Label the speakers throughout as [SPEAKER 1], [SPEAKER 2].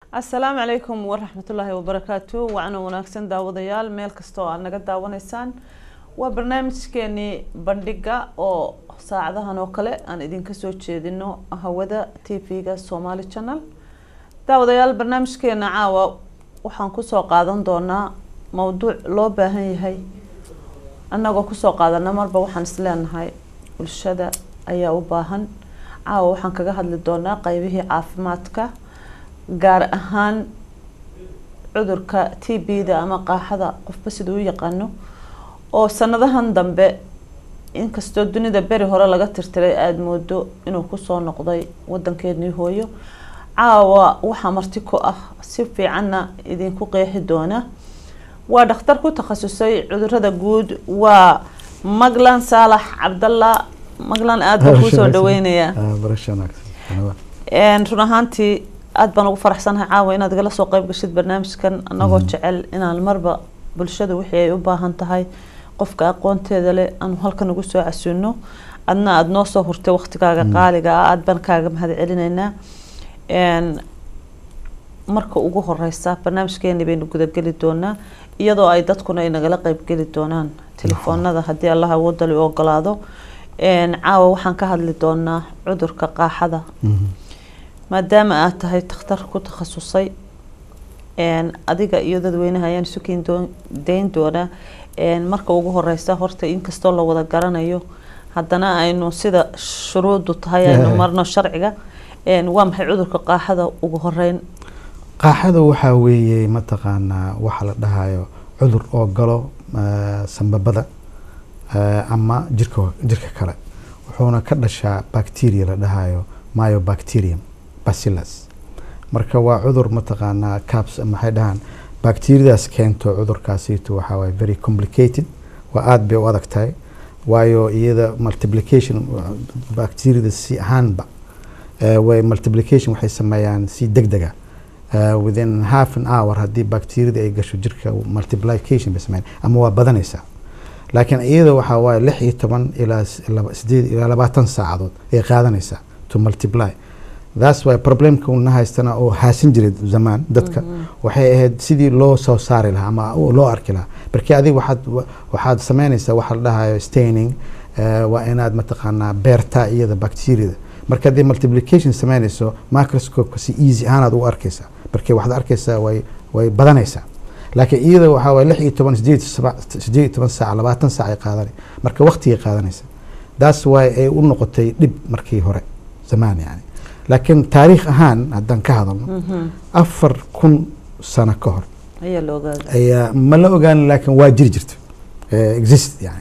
[SPEAKER 1] asalaamu calaykum waraxmatullaahi wabarakaatu wacna wanaagsan daawadayaal meel kasta oo aad naga daawanaysaan waa barnaamijkeenii bandhiga oo saacadahan oo kale aan idinka soo jeedino hawada t v-ga somaali channel daawadayaal barnaamijkeena caawa waxaan kusoo qaadan doonaa mowduuc loo baahan yahay annagoo kusoo qaadana marba waxaan isleenahay bulshada ayaa u baahan caawa waxaan kaga hadli doonaa qeybihii caafimaadka gaar ahaan cudurka t b-da ama qaaxada qofba sida u yaqaano oo sanadahan dambe inkastoo dunida beri hore laga tirtiray aada moodo inuu kusoo noqday wadankeenii hooyo caawa waxaa marti ku ah si fiicanna idinku qeexi doona waa dhakhtar ku takhasusay cudurada guud waa maglan saalax cabdalla maglan aada baan kuusoo dhaweynayaa run ahaantii aada baan ugu faraxsanahay caawa inaad igala soo qeyb gashid barnaamijkan anagoo jecel inaan marba bulshada wixii ay u baahan tahay qofka aqoonteeda leh aanu halkan ugu soo casuuno adna aada noo soo hurtay waqtigaaga qaaliga ah aada baan kaaga mahad celinaynaa marka ugu horeysa barnaamijkeeni baynu gudageli doonaa iyadoo ay dadkuna ay nagala qeybgeli doonaan telefoonada haddii allah awoodali u ogolaado caawa waxaan ka hadli doonaa cudurka qaaxada maadaama aad tahay takhtar ku takhasusay adiga iyo dadweynaha ayaan isu keen dayn doonaa marka ugu horeysa horta inkastoo la wada garanayo haddana aynu sida shuruudu tahay aynu marno sharciga waa maxay cudurka qaaxada ugu horeyn
[SPEAKER 2] qaaxada waxaa weeye mataqaanaa waxa la dhahayo cudur oo galo sambabada ama jirka jirka kale wuxuuna ka dhashaa bacteria la dhahayo myobacterium bacillus marka waa cudur mataqaanaa caps maxay dhahaan bacteriadaas keento cudurkaasiito waxaa waye very complicated waa aada bay u adag tahay waayo iyada multiplication bacteriada si ahaanba way multiplication waxay sameeyaan si deg dega within half an hour haddii bacteriada ay gasho jirka multiplication bay sameeyaan ama waa badanaysaa laakiin iyada waxaa waaye lix iyo toban ilaa sideed ilaa labaatan saacadood ay qaadanaysaa to multiply that's why problemka una haystana oo haasin jiray zamaan dadka waxay ahayd sidii loo soo saari lahaa ama loo arki lahaa markii adiga waxaad waxaad sameynaysaa waxa la dhahayo staining waa inaad mataqaanaa beertaa iyada bacteriada marka haddii multiplication sameynayso microscopeka si easy ahaanaad u arkaysaa markii waxaad arkaysaa way way badanaysaa laakiin iyada waxaa waye lix iyo toban sideed sideed iyo toban saac labaatan saac ay qaadanay marka waqtigay qaadanaysa that's why ay u noqotay dhib markii hore zamaan yani laakiin taariikh ahaan haddaan ka hadalno afar kun sano ka hor ayaa ma la ogaan laakiin waa jiri jirta exist yani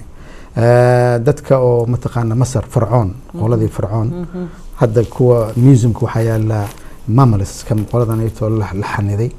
[SPEAKER 2] dadka oo mataqaana masar farcoon qoladii farcoon hadda kuwa museumka waxaa yaala mammals kan qoladan aytoo la xaniday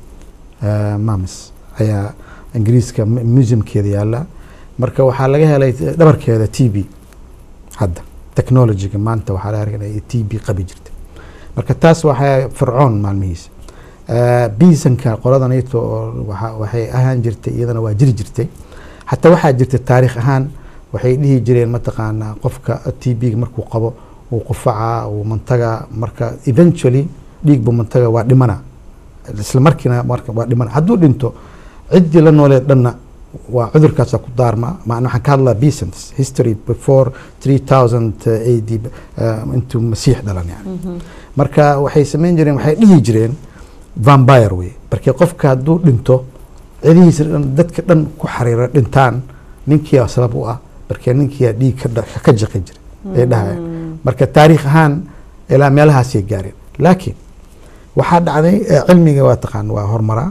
[SPEAKER 2] mammals ayaa ingiriiska museumkeeda yaala marka waxaa laga helay dhabarkeeda t b hadda technologyga maanta waxaa la arkaa t b qabi jirta marka taas waxaa fircoon maalmihiisa biisanka qoladan ayto waxay ahaan jirtay iyadana waa jiri jirtay xataa waxaa jirta taariikh ahaan waxay dhihi jireen mataqaanaa qofka t b markuu qabo uu qufacaa uu mantaga marka eventually dhiigbu mantaga waa dhimana isla markiina marka waa dhimana hadduu dhinto ciddii la noolee dhanna waa cudurkaasa ku daarma macna waxaan ka hadlaa besants history before three thousand a d intuu masiix dhalan yani marka waxay samayn jireen waxay dhihi jireen vampire wey markii qofka hadduu dhinto cidihiisa dhan dadka dhan ku xariira dhintaan ninkiia sabab u ah markee ninkiia dhiig ka jaqi jira ay dhahaya marka taariikh ahaan ilaa meelahaasay gaareen laakiin waxaa dhacday cilmiga waa taqaan waa horumaraa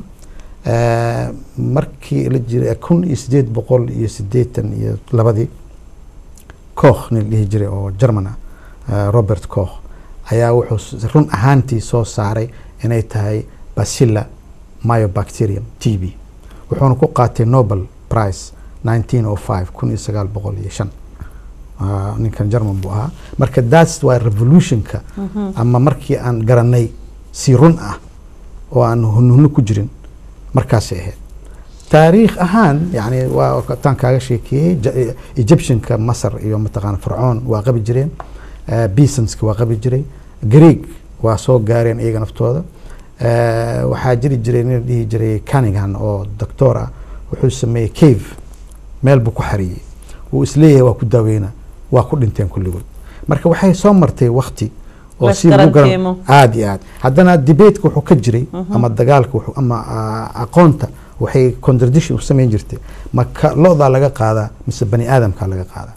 [SPEAKER 2] markii la jiray kun iyo sideed boqol iyo sideetan iyo labadii koch nin dhihi jiray oo german ah robert koch ayaa wuxuu run ahaantii soo saaray inay tahay bacilla myobacterium t b wuxuuna ku qaatay nobel price nineteen o five kun iyo sagaal boqol iyo shan ninkan german buu ahaa marka that's waa revolutionka ama markii aan garanay si run ah oo aan hunhuno ku jirin markaasay ahayd taariikh ahaan yani waa taan kaaga sheekeeyey egyptianka masar iyo mataqaana fircoon waa qabi jireen bisonska waa qabi jiray greeg waa soo gaareen iyaga naftooda Eh, waxaa jiri jiray nin la dhihi jiray cunningham oo doctor ah wuxuu sameeyey cave meel buu ku xariyey wuu isleeyahay waa ku daaweyna waa ku dhinteen kulligood marka waxay soo martay wakti oo
[SPEAKER 1] La
[SPEAKER 2] si lagu garan
[SPEAKER 1] isgarantiimo.
[SPEAKER 2] aad iyo aad haddana debateka wuxuu ka jiray ama dagaalka wuxuu- ama ah, aqoonta waxay contradiction u samayn jirtay ma ka lo-daa laga qaadaa mise bani aadamka laga qaadaa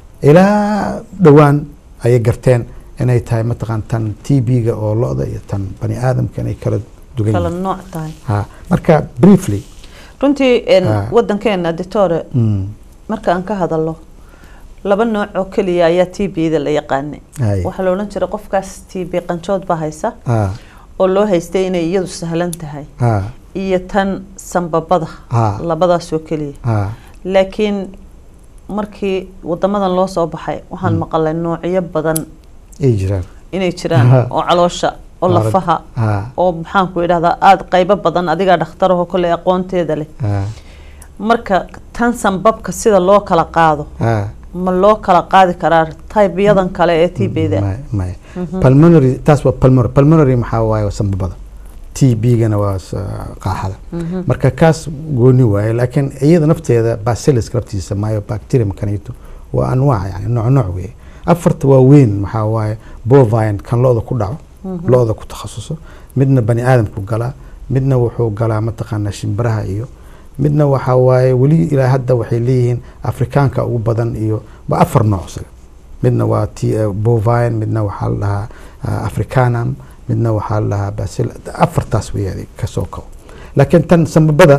[SPEAKER 2] ilaa dhowaan ayay garteen inay tahay mataqaan tan t b-ga oo lo-da iyo tan bani aadamka inay kala dugan
[SPEAKER 1] kala
[SPEAKER 2] yihiin
[SPEAKER 1] nooc tahay
[SPEAKER 2] ha marka briefly
[SPEAKER 1] runtii een,
[SPEAKER 2] Ah.
[SPEAKER 1] wadankeena ditore
[SPEAKER 2] mm,
[SPEAKER 1] marka aan ka hadalo laba nooc oo keliya ayaa t b-da la yaqaanay
[SPEAKER 2] hay,
[SPEAKER 1] waxaa la odhan jiray qofkaas t b qanjood baa haysa
[SPEAKER 2] ha,
[SPEAKER 1] oo loo haystay inay iyadu sahlan tahay
[SPEAKER 2] ha,
[SPEAKER 1] iyo tan sanbabada
[SPEAKER 2] ha,
[SPEAKER 1] labadaas oo keliya
[SPEAKER 2] ha,
[SPEAKER 1] laakiin markii wadamadan loo soo baxay waxaan maqalay noocyo badan
[SPEAKER 2] ay jiraan
[SPEAKER 1] inay jiraan
[SPEAKER 2] Aha.
[SPEAKER 1] oo caloosha oo
[SPEAKER 2] Arag-
[SPEAKER 1] lafaha
[SPEAKER 2] ha,
[SPEAKER 1] oo maxaan ku idhahdaa aada qaybo badan adigaa dhakhtarahoo kole aqoonteeda leh
[SPEAKER 2] ha,
[SPEAKER 1] marka tan sanbabka sida loo kala qaado
[SPEAKER 2] ha.
[SPEAKER 1] ma loo kala qaadi karaa taybiyadan kale ee tbda
[SPEAKER 2] maya maya pulmonary taas waa pulmonary pulmonary maxaa waaye waa sanbabada t b-gana waa s- qaaxada marka kaas gooni waaye laakiin iyada nafteeda bacillus laftiisa maayo bacterium kanito waa anwaac yani nooc nooc weeye afarta waa weyn maxaa waaye bovine kan lo-da ku dhaco lo-da ku takhasuso midna bani aadamku galaa midna wuxuu galaa mataqaanaa shimbiraha iyo midna waxaa waaye weli ilaa hadda waxay leeyihiin afrikaanka ugu badan iyo waa afar nooc isaga midna waa t bovine midna waxaa la dhahaa ah, africanum midna waxaa la dhahaa basil afartaas weeye kasoo kabo laakiin tan sanbabada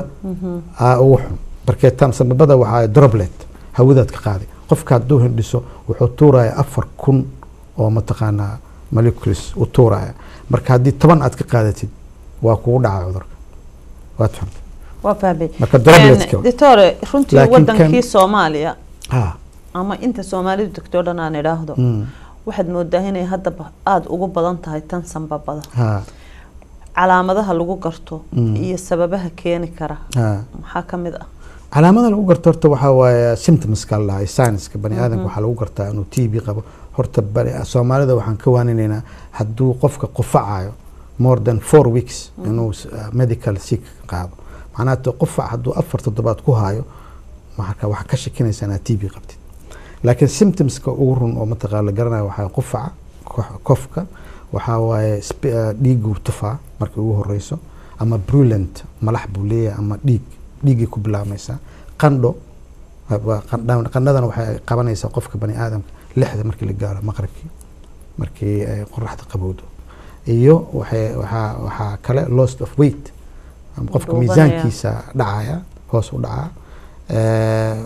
[SPEAKER 2] aa ugu xun markee tan sanbabada waxaa droplet hawadaad ka qaaday qofka hadduu hindhiso wuxuu tuuraya afar kun oo mataqaanaa molecules u tuuraya marka haddii toban aad ka qaadatid waa kugu dhaca cudurka waad xun
[SPEAKER 1] waa fahmay
[SPEAKER 2] marka dropletka
[SPEAKER 1] ditore runtii
[SPEAKER 2] Laakiin
[SPEAKER 1] wadankii
[SPEAKER 2] kan-
[SPEAKER 1] soomaaliya
[SPEAKER 2] ha
[SPEAKER 1] ama inta soomaalidu degto o dhan aan idhaahdo
[SPEAKER 2] mm,
[SPEAKER 1] waxaad moodaa inay haddaba aada ugu badan tahay tan sanbabada
[SPEAKER 2] ha
[SPEAKER 1] calaamadaha lagu garto
[SPEAKER 2] Mm.
[SPEAKER 1] iyo sababaha keeni kara
[SPEAKER 2] ha
[SPEAKER 1] maxaa ka mid ah
[SPEAKER 2] calaamada lagu garto horta waxaa waaye symptomska la dhahay scienska bani aadamka waxaa lagu gartaa inuu t b qabo horta bani- soomaalida waxaan ka waaninaynaa hadduu qofka qufacayo more than four weeks inuu s- uh, medical sick qaado macnaha te qufac hadduu afar toddobaad ku hayo marka waxaa ka shakinaysaa inaad t b qabtid laakiin symptomska ugu run oo mataqaa la garanayo waxaa qufaca ko- kofka waxaa waaye sp- uh, dhiiguu tufaa markay ugu horeyso ama brulent malax buu leeyahay ama dhiig dhiiggay ku bilaabmaysaa qandho waa qandha- qandhadana waxay qabanaysaa qofka bani aadamka lixda markii la gaaro maqribkii markii ay qoraxda qabowdo iyo waxay waxaa waxaa kale lost of weight ama qofka
[SPEAKER 1] Dhuubanaya.
[SPEAKER 2] miisaankiisa dhacaya hoos u dhacaa Eh,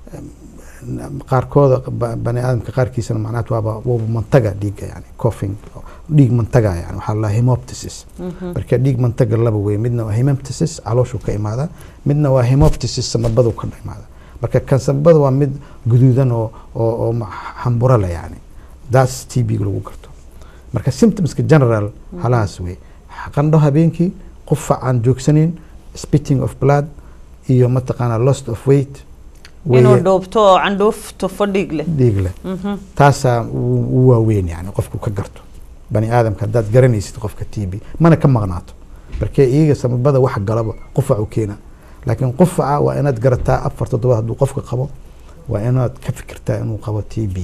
[SPEAKER 2] qaarkooda ba- bani aadamka qaarkiisana macnaha waaba waaba mantaga dhiigga yani coughing dhiig mantaga yani waxaa la hemoptysis marka dhiig mantaga laba wey midna waa hemoptysis calooshuu ka imaadaa midna waa hemoptysis samabadu ka imaada marka kan samabada waa mid guduudan oo oo oo ma- xamburo leh yani daas t b lagu garto marka symptomska general halahaas wey qandho habeenkii qufac aan joogsanayn spitting of blood iyo mataqaanaa lost of weight
[SPEAKER 1] inuu
[SPEAKER 2] weeye
[SPEAKER 1] dhuubto oo candhuuf tufo dhiig leh
[SPEAKER 2] dhiig leh
[SPEAKER 1] Mhm.
[SPEAKER 2] taasaa u u waaweyn yani qofku ka garto bani aadamka haddaad garanaysid qofka t b mana ka maqnaato markee iyaga samabada wax galaba qufacu keena laakiin qufaca waa inaad garataa afar toddobaad hadduu qofka qabo waa inaad ka fikirtaa inuu qabo t b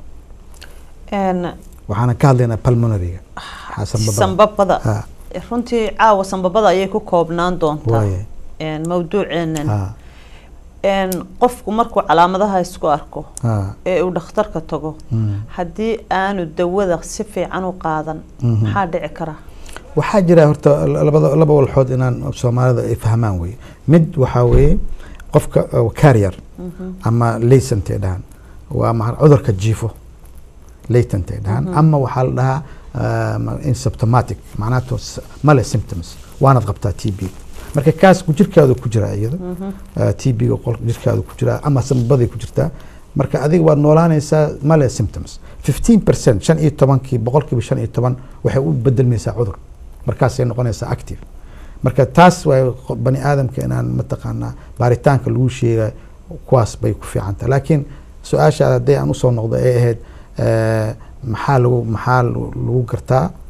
[SPEAKER 1] Een,
[SPEAKER 2] waxaana ka hadlaynaa pulmonaryga waxaa sambabada
[SPEAKER 1] sanbabada
[SPEAKER 2] ha
[SPEAKER 1] runtii caawa sanbabada ayay ku koobnaan doontaa
[SPEAKER 2] waaye
[SPEAKER 1] Een, mawduuceenan
[SPEAKER 2] ha
[SPEAKER 1] Een, qofku markuu calaamadaha isku arko
[SPEAKER 2] ha
[SPEAKER 1] ee uu dhakhtarka tago
[SPEAKER 2] mm.
[SPEAKER 1] haddii aanu dawada si fiican u qaadan
[SPEAKER 2] Mhm.
[SPEAKER 1] maxaa dhici kara
[SPEAKER 2] waxaa jira horta labada laba walxood inaan soomaalida ay fahmaan weye mid waxaa weeye qofka uh, carrier ama latent ay dhahaan waa ma cudurka jiifo latent ay dhahaan ama waxaa la dhahaa uh, insymptomatic macnaha to s- male symptoms waanaad qabtaa t b marka kaas ku jirkaadu ku jiraa iyada t b ga qolka jirkaadu ku jiraa ama sambaday ku jirtaa marka adiga waad noolaanaysaa male symptoms 15 percent shan iyo tobankii boqolkiiba shan iyo toban waxay u bedelmaysaa cudur markaasay noqonaysaa active marka taas waa bani aadamka inaan mataqaanaa baaritaanka lagu sheega kuwaas bay ku fiican tahay laakiin su-aasha haddii aan usoo noqdo ay ahayd eh, maxaa lagu maxaa lagu lagu gartaa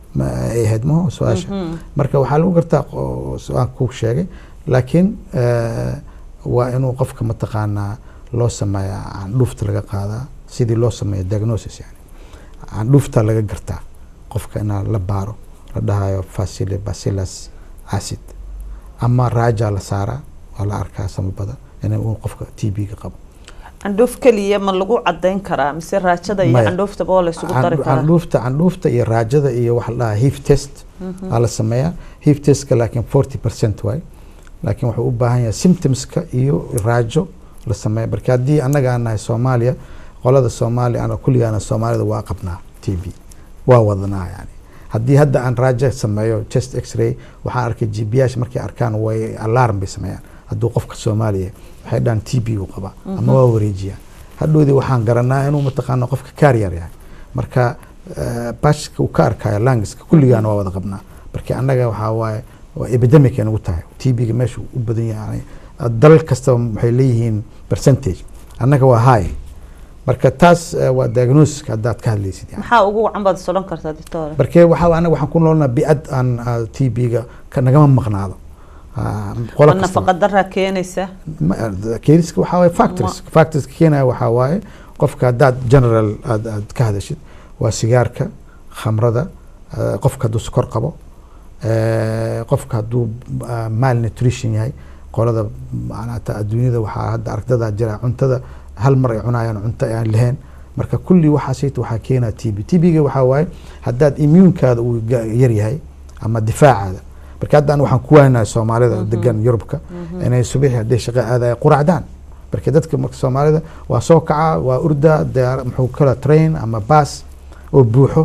[SPEAKER 2] ma ay ahayd maho su-aasha
[SPEAKER 1] Mhm.
[SPEAKER 2] marka waxaa lagu gartaa qo- su-aan ku sheegay laakiin eh, waa inuu qofka mataqaanaa loo sameeyaa candhuufta laga qaadaa sidii loo sameeyo diagnosis yani candhuufta laga gartaa qofka inaa la baaro la dhahayo facile bacillus acid ama raaja la saaraa waa la arkaa samabada in uu qofka t b ga qabo
[SPEAKER 1] candhuuf keliya ma lagu cadayn karaa mise raajada iyo
[SPEAKER 2] Maya.
[SPEAKER 1] candhuuftaba waa la isugu dari
[SPEAKER 2] Candhu-
[SPEAKER 1] karaa
[SPEAKER 2] candhuufta candhuufta iyo raajada iyo waxa la dhahaa hiv test aa la sameeyaa hiv testka laakiin forty percent waay laakiin wuxuu u baahan yahay symptomska iyo raajo la sameeya marka haddii annaga aan nahay soomaaliya qolada soomaaliya ana kulligaana soomaalida waa qabnaa t b waa wadanaa yani haddii hadda aan raajo sameeyo chest x-ray waxaan arkay gbiyaasha markay arkaan way alarm bay sameeyaan hadduu qofka soomaaliya waxay dhahan t b uu qabaa ama waa wareejiyaan hadhowdii waxaan garanaa inuu mataqaana qofka carrier yahay marka eh, bashka uu ka arkayo langiska kulligaana waa wada qabnaa marka annaga waxaa waaye waa epidemic ay nagu tahay t b-ga meesha u badan yahay dalal kastaba waxay leeyihiin percentage annaga waa high marka taas eh, waa diagnosiska haddaad ka hadlaysid yani
[SPEAKER 1] maxaa ugu wacan baad isodhan kartaa doctor
[SPEAKER 2] marka waxaa anaga waxaan ku noolnaa biad aan t b-ga ka nagama maqnaado Ah, qolo
[SPEAKER 1] ma
[SPEAKER 2] kastaba.
[SPEAKER 1] nafaqa daraa keenaysa
[SPEAKER 2] keeniska waxaa waaye factors factorska keenaya waxaa waaye qofka haddaad general aad aad ka hadashid waa sigaarka khamrada eh, qofka hadduu sokor qabo eh, qofka hadduu ah, malnutrition yahay qolada macnata adduunyada waxaa hadda aragdada jira cuntada hal mar ay cunayaan cunto aan lahayn marka kulli waxaasayta waxaa keenaa t b t b-ga waxaa waaye haddaad immuunkaada uu ga- yar yahay ama difaacaada marka hadda an waxaan ku waynahay soomaalida degan yurubka inay subaxi hadday shaqo aadaya quracdaan marka dadka marka soomaalida waa soo kaca waa urda diyaar muxuu kala train ama baas oo buuxo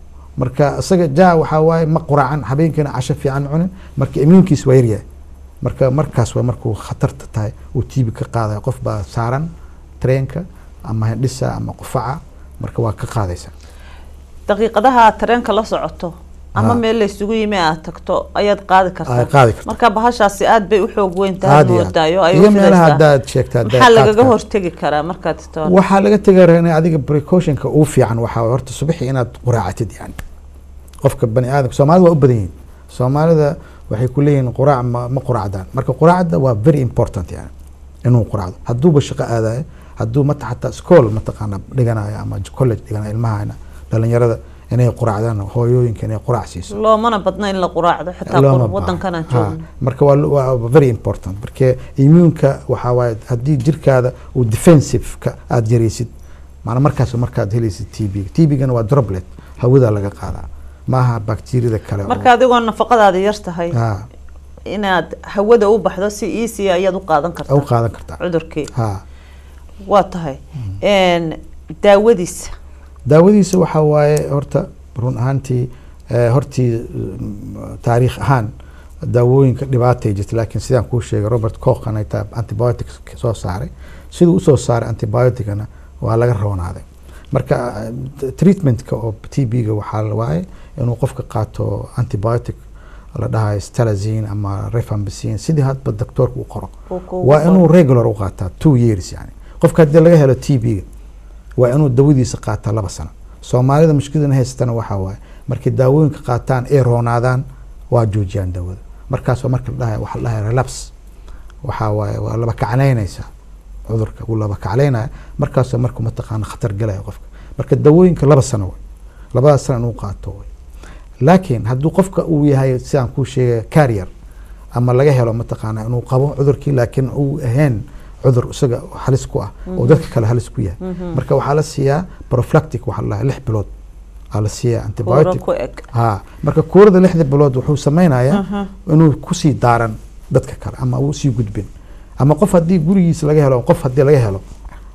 [SPEAKER 2] marka isaga jaa waxaa waaye ma quracan habeenkiina casho fiican cunin marka immuunkiis waa yaryahay marka markaas waa markuu khatarta tahay uu tiibi ka qaadaya qof baa saaran treenka ama hindhisa ama qufaca marka waa ka qaadaysa
[SPEAKER 1] daqiiqadaha aad tareenka la socoto ama
[SPEAKER 2] Ha.
[SPEAKER 1] meel la isugu yimi aad tagto ayaad qaadi
[SPEAKER 2] ay
[SPEAKER 1] kartaa
[SPEAKER 2] qaadi karta
[SPEAKER 1] marka bahashaasi aad bay u xoog weyn tahay
[SPEAKER 2] Aad iyo aad.
[SPEAKER 1] moodaayo ay
[SPEAKER 2] iyo
[SPEAKER 1] u
[SPEAKER 2] meelaha
[SPEAKER 1] fidaysaa
[SPEAKER 2] haddaad sheegta haddaad
[SPEAKER 1] maxaa lagaga
[SPEAKER 2] qaadka-
[SPEAKER 1] hortegi karaa markaad doctor
[SPEAKER 2] waxaa laga tegaa in adiga precautionka ugu fiican waxaa waye horta subaxii inaad quraacatid yani qofka bani aadamka soomaalida waa u badan yihiin soomaalida waxay ku leeyihiin quraac ma, ma quraacdaan marka quraacda waa very important yani inuu quraacdo hadduuba shaqo aadayo hadduu mata xataa school mataqaana dhiganayo ama college dhiganayo ilmahana dhalinyarada inay quraacdaan hooyooyinka inay quraac siiso
[SPEAKER 1] loomana badna in la quraacdo xitaa
[SPEAKER 2] Looma
[SPEAKER 1] qur-
[SPEAKER 2] baahna.
[SPEAKER 1] wadankan aan
[SPEAKER 2] Ha,
[SPEAKER 1] joogno
[SPEAKER 2] marka waa lo- waa very important marka immuunka waxaa waaye haddii jirkaada uu defensiveka aada yaraysid maana markaas markaad helaysid t b t b-gana waa droplet hawada laga qaadaa maaha bakteriyada kale oo-
[SPEAKER 1] marka adigoo nafaqadaada yar tahay
[SPEAKER 2] ha
[SPEAKER 1] inaad hawada u baxdo si easy ayaad u qaadan
[SPEAKER 2] u
[SPEAKER 1] kartaa
[SPEAKER 2] qaadan kartaa
[SPEAKER 1] cudurkii
[SPEAKER 2] ha
[SPEAKER 1] waa tahay Een, daawadiisa
[SPEAKER 2] daawadiisa waxaa waaye horta run ahaantii eh, hortii mm, taariikh ahaan daawooyinka dhibaatay jirta laakiin sidaan kuu sheegay robert coch anayta antibiotics soo saaray siduu usoo saaray antibioticana waa laga roonaaday marka eh, treatmentka oo t b-ga waxaa la waaye inuu qofka qaato antibiotic la dhahayo stalazine ama rifampicin sidii hadba doctoorka u qoro
[SPEAKER 1] Uu kuugu
[SPEAKER 2] waa
[SPEAKER 1] qoro.
[SPEAKER 2] inuu regular u qaataa two years yani qofka haddii laga helo t b-ga waa inuu dawadiisa qaataa laba sano soomaalida mushkiladana haystana waxaa waaye markay daawooyinka qaataan ay roonaadaan waa joojiyaan daawada markaas waa marka la dhahay waxaa la dhahay relaps waxaa waaye waa laba kaclaynaysa cudurka wuu laba kaclaynaya markaasoo markuu mataqaana khatar galaya qofka marka daawooyinka laba sano way labadaas sano inuu qaato way laakiin hadduu qofka uu yahay sidaan kuu sheegay carrier ama laga helo mataqaana inuu qabo cudurkii laakiin uu ahayn cudur isaga halis ku ah oo dadka kale halis ku yahay marka waxaa la siiyaa prophylactic waxaa la dhahaa lix bilood aa la siiyaa
[SPEAKER 1] kuuro
[SPEAKER 2] antibiotic
[SPEAKER 1] ku eg
[SPEAKER 2] ha marka kuurada lixda bilood wuxuu sameynayaa
[SPEAKER 1] Aha.
[SPEAKER 2] inuu kusii daaran dadka kale ama uu sii gudbin ama qof haddii gurigiisa laga helo qof haddii laga helo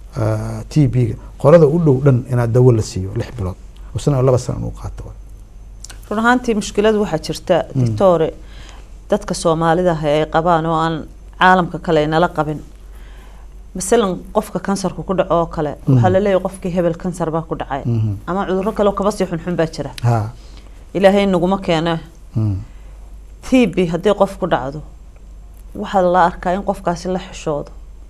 [SPEAKER 2] t b-ga qolada u dhow dhan inaad dawo la siiyo lix bilood isna laba sano inuu qaato
[SPEAKER 1] run ahaantii mushkilad waxaa jirta doctore dadka soomaalida ah ay qabaan oo aan caalamka kale nala qabin masalan qofka kansarka ku dhaco oo kale waxaa laleeyahay qofkii hebel kansar baa ku dhacay
[SPEAKER 2] Mhm.
[SPEAKER 1] ama cudurro kale oo kaba sii xunxun baa jira
[SPEAKER 2] ha
[SPEAKER 1] ilaahay naguma keeno
[SPEAKER 2] mm.
[SPEAKER 1] t b haddii qof ku dhacdo waxaa la arkaa in qofkaasi la xishoodo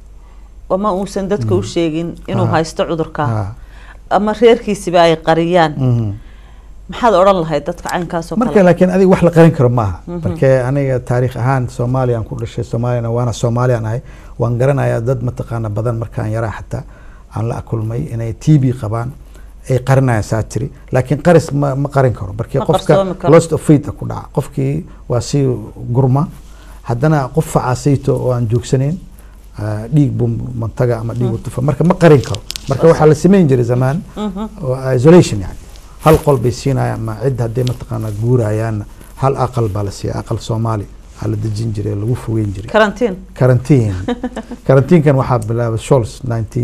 [SPEAKER 1] ama uusan dadka u sheegin inuu
[SPEAKER 2] Ha.
[SPEAKER 1] haysto cudurkaa
[SPEAKER 2] ha
[SPEAKER 1] ama reerkiisiba ay qariyaan
[SPEAKER 2] mhm.
[SPEAKER 1] maxaad odhan lahayd dadka caynkaasoo
[SPEAKER 2] marka
[SPEAKER 1] kale
[SPEAKER 2] laakiin adiga wax la qarin karo maaha marka aniga taariikh ahaan soomaaliyaan ku dhashay soomaaliyana waana soomaaliyaan ahay waan garanayaa dad mataqaana badan markaan yaraa xataa aan la kulmay inay t b qabaan ay qarinayaan saa tiri laakiin qaris ma ma qarin karo marka
[SPEAKER 1] Ma
[SPEAKER 2] qofka
[SPEAKER 1] qarsoomi karo.
[SPEAKER 2] lost of faith ku dhaca qofkii waa si gurma haddana qof facaasayto oo aan joogsanayn ah, dhiig buu mantaga ama dhiig tufa marka ma qarin karo marka waxaa la samayn jiray zamaan oo isolation yani hal qol bay siinayaan ma cid haddii mataqaana guurayaanna hal aqal baa la siiya aqal soomaali aa la dejin jiray lagu fogeyn jiray
[SPEAKER 1] karantiin
[SPEAKER 2] karantiin karantiinkan waxaa bilaabay Scholz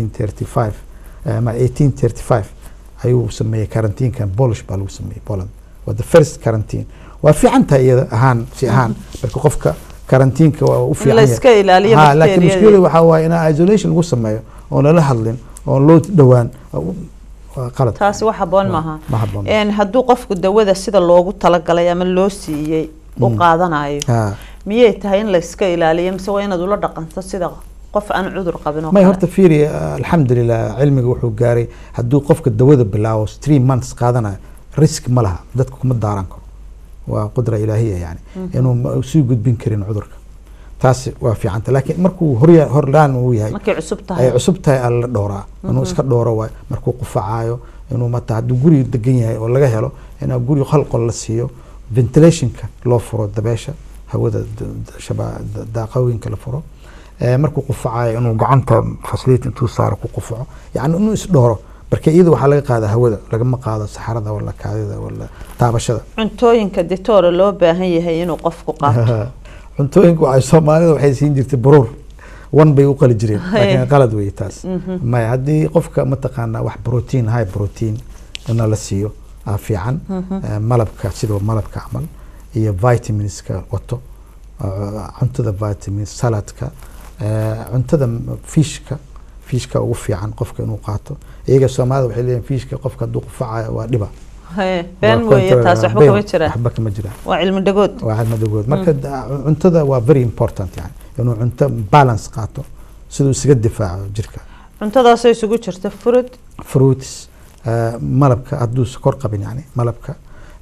[SPEAKER 2] 1935 eh, ama 1835 ayuu sameeyey karantiinkan Polish baa lagu sameeyey Poland waa the first quarantine waa fiican tahay iyada ahaan si ahaan marka qofka karantiinka waa u
[SPEAKER 1] in
[SPEAKER 2] fiican
[SPEAKER 1] la
[SPEAKER 2] yahay.
[SPEAKER 1] iska ilaaliyo
[SPEAKER 2] Ha, laakiin
[SPEAKER 1] bakteeriyadii.
[SPEAKER 2] mushkiladu waxaa waaye in isolation lagu sameeyo oon lala hadlin oon loo dhowaan waa qalad
[SPEAKER 1] taasi wax haboon
[SPEAKER 2] Waa-
[SPEAKER 1] maaha
[SPEAKER 2] ma habboon
[SPEAKER 1] Een, hadduu qofku dawada sida loogu talagalay ama loo siiyey u qaadanayo
[SPEAKER 2] Ha.
[SPEAKER 1] miyay tahay in la iska ilaaliyo mise waa inaad ula dhaqanto sida qof aan cudur qabin oo
[SPEAKER 2] may
[SPEAKER 1] kale?
[SPEAKER 2] horta fiiri alxamdulilah cilmiga wuxuu gaaray hadduu qofka dawada bilaabo three months qaadanayo risk ma laha dadka kuma daaran karo waa qudra ilaahiya yani inuu ma- sii gudbin karin cudurka taasi waa fiicanta laakiin markuu horya horlaan uu yahay
[SPEAKER 1] markay cusub
[SPEAKER 2] ay
[SPEAKER 1] tahay
[SPEAKER 2] cusub tahay alla dhowraa inuu iska dhowro waay markuu qufacaayo inuu mata hadduu guri degan yahay oo laga helo inaa guri hal qol la siiyo ventilationka loo furo dabeesha hawada d- d- shaba- da- daaqooyinka la furo Eh, markuu qufacayo inuu gacanta facility intuu saaro ku qufaco yani inuu isdhooro marka iyada waxaa laga qaada hawada lagama qaado saxarada wala kaadida wala taabashada
[SPEAKER 1] cuntooyinka ditoora loo baahan yahay inuu qofku qaato
[SPEAKER 2] cuntooyinka waxay soomaalida waxay siin jirtay baruur wan bay u qali jireen laakiin qalad wey taas maya haddii qofka mataqaana wax protein high protein ina la siiyo aa fiican Eh, malabka sidoo malabka camal iyo vitaminska wato eh, cuntada vitamin saladka eh, cuntada fishka fishka ugu fiican qofka inuu qaato iyaga soomaalida waxay leeyihin fishka qofka hadduu qufacayo waa dhiba
[SPEAKER 1] Haye, been
[SPEAKER 2] Waa
[SPEAKER 1] weeye
[SPEAKER 2] control-
[SPEAKER 1] taas waxba
[SPEAKER 2] been,
[SPEAKER 1] kama jiraan
[SPEAKER 2] waxba kama jiraan
[SPEAKER 1] waa cilmi dhagood
[SPEAKER 2] waa cadmadagood marka da- cuntada waa very important yani inuu cunto balance qaato siduu isaga difaaco jirka
[SPEAKER 1] cuntadaasoo isugu jirta furud
[SPEAKER 2] fruits eh, malabka hadduu sokor qabin yani malabka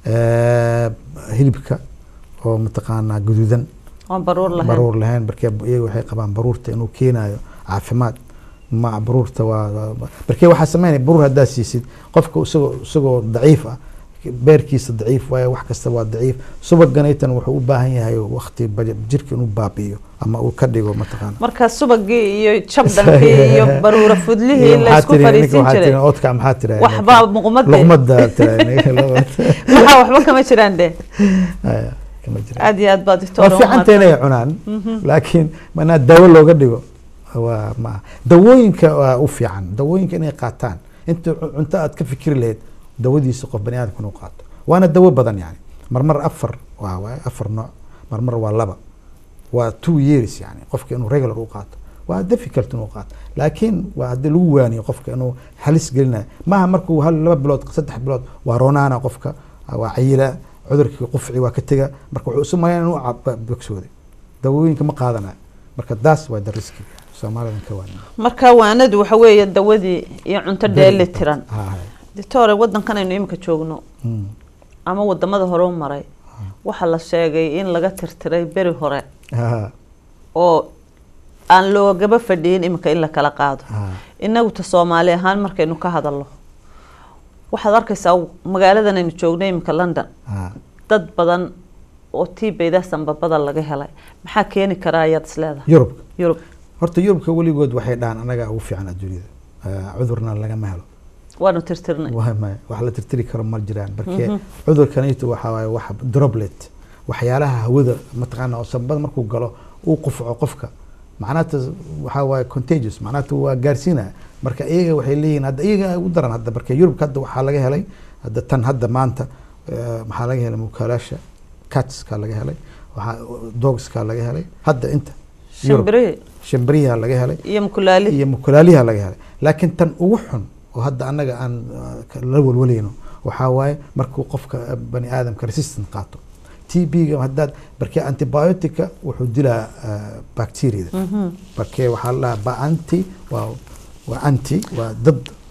[SPEAKER 2] eh, hilibka oo mataqaanaa guduudan
[SPEAKER 1] oon baruur lahayn
[SPEAKER 2] baruur lahayn markee iyaga waxay qabaan baruurta inuu keenayo caafimaad ma baruurta waa waa- markee waxaa sameynaya baruur haddaa siisid qofka isagoo isagoo daciif ah beerkiisa daciif waaye wax kasta waa daciif subaganaytan wuxuu u baahan yahay waqti baje- jirka inuu baabi'iyo ama uu ka dhigo mataqaana
[SPEAKER 1] marka subagii iyo jabdankii iyo baruura fudlihii
[SPEAKER 2] Iyo
[SPEAKER 1] la
[SPEAKER 2] maxaa
[SPEAKER 1] isku
[SPEAKER 2] tiri- ninka
[SPEAKER 1] fadhiisin
[SPEAKER 2] waxaa
[SPEAKER 1] jiray
[SPEAKER 2] tiri, oodka maxaa tiri
[SPEAKER 1] waxbaa muqmade
[SPEAKER 2] luqmada tiri
[SPEAKER 1] waxaa waxba kama jiraan de
[SPEAKER 2] kama jira
[SPEAKER 1] aad iyo aad baad
[SPEAKER 2] waa
[SPEAKER 1] dictoor
[SPEAKER 2] fiicanta inay cunaan laakiin manaa daawo looga dhigo waa ma dawooyinka waa u fiican dawooyinka inay qaataan inta cu- cunto aad ka fikiri lahayd dawadiisa qof bani aadamka inuu qaato waana dawo badan yani marmar afar waa waaye afar nooc marmar waa laba waa two years yani qofka inuu regular u qaato waa difficult inuu qaato laakiin waa haddii lagu waaniyo qofka inuu halis gelinayo maaha markuu hal laba bilood saddex bilood waa ronaana qofka waa cayila cudurkii qufci waa ka tega marka wuxuu isu malayn inuu cab- bogsooday dawooyinka ma qaadanayo marka daas waa the riski soomaalidan ka waan
[SPEAKER 1] marka waanadu waxa weeye dawadii iyo cunto dheeli tiran
[SPEAKER 2] Ha, ha.
[SPEAKER 1] dictore wadankan aynu imika joogno
[SPEAKER 2] Mm.
[SPEAKER 1] ama wadamada hore u maray waxaa la sheegay in laga tirtiray beri hore
[SPEAKER 2] Ha,
[SPEAKER 1] oo aan loogaba fadhiyin imika in la kala qaado
[SPEAKER 2] ha.
[SPEAKER 1] inagu ta soomaali ahaan markaynu ka hadalno waxaad arkaysaa magaaladan aynu joogno imika london
[SPEAKER 2] Ha.
[SPEAKER 1] dad badan oo tiibeyda sanbabada laga helay maxaa keeni karaa ayaad isleedahay
[SPEAKER 2] yurub
[SPEAKER 1] yurub
[SPEAKER 2] horta yurubka weligood waxay dhahaan anaga ugu fiican adduunyada Eh, cudurna lagama helo
[SPEAKER 1] waanu tirtirnay
[SPEAKER 2] Waa maya, wax la tirtiri karo ma jiraan marke cudurkanaytu waxaa waaye wax droplet waxyaalaha hawada mataqaana oo sanbada markuu galo uu qufco qofka macnaata waxaa waaye contagious macnaata waa gaarsiinaya marka iyaga waxay leeyihiin hadda iyaga ugu daran hadda marka yurubka hadda waxaa laga helay hadda tan hadda maanta eh, maxaa laga helay mukaalaasha catska laga helay waxaa dogska laga helay hadda inta Yurub.
[SPEAKER 1] shimbirihii
[SPEAKER 2] shimbiriha laga helay
[SPEAKER 1] iyo mukulaali
[SPEAKER 2] iyo mukulaaliha laga helay laakiin tan ugu xun oo hadda annaga aan uh, ka- la walwalayno waxaa waaye markuu qofka uh, bani aadamka resistant qaato t b-ga haddaad barkee antibiotica wuxuu dilaa uh, bacteriada barkee waxaa la dhahaa ba anti waa waa anti waa dad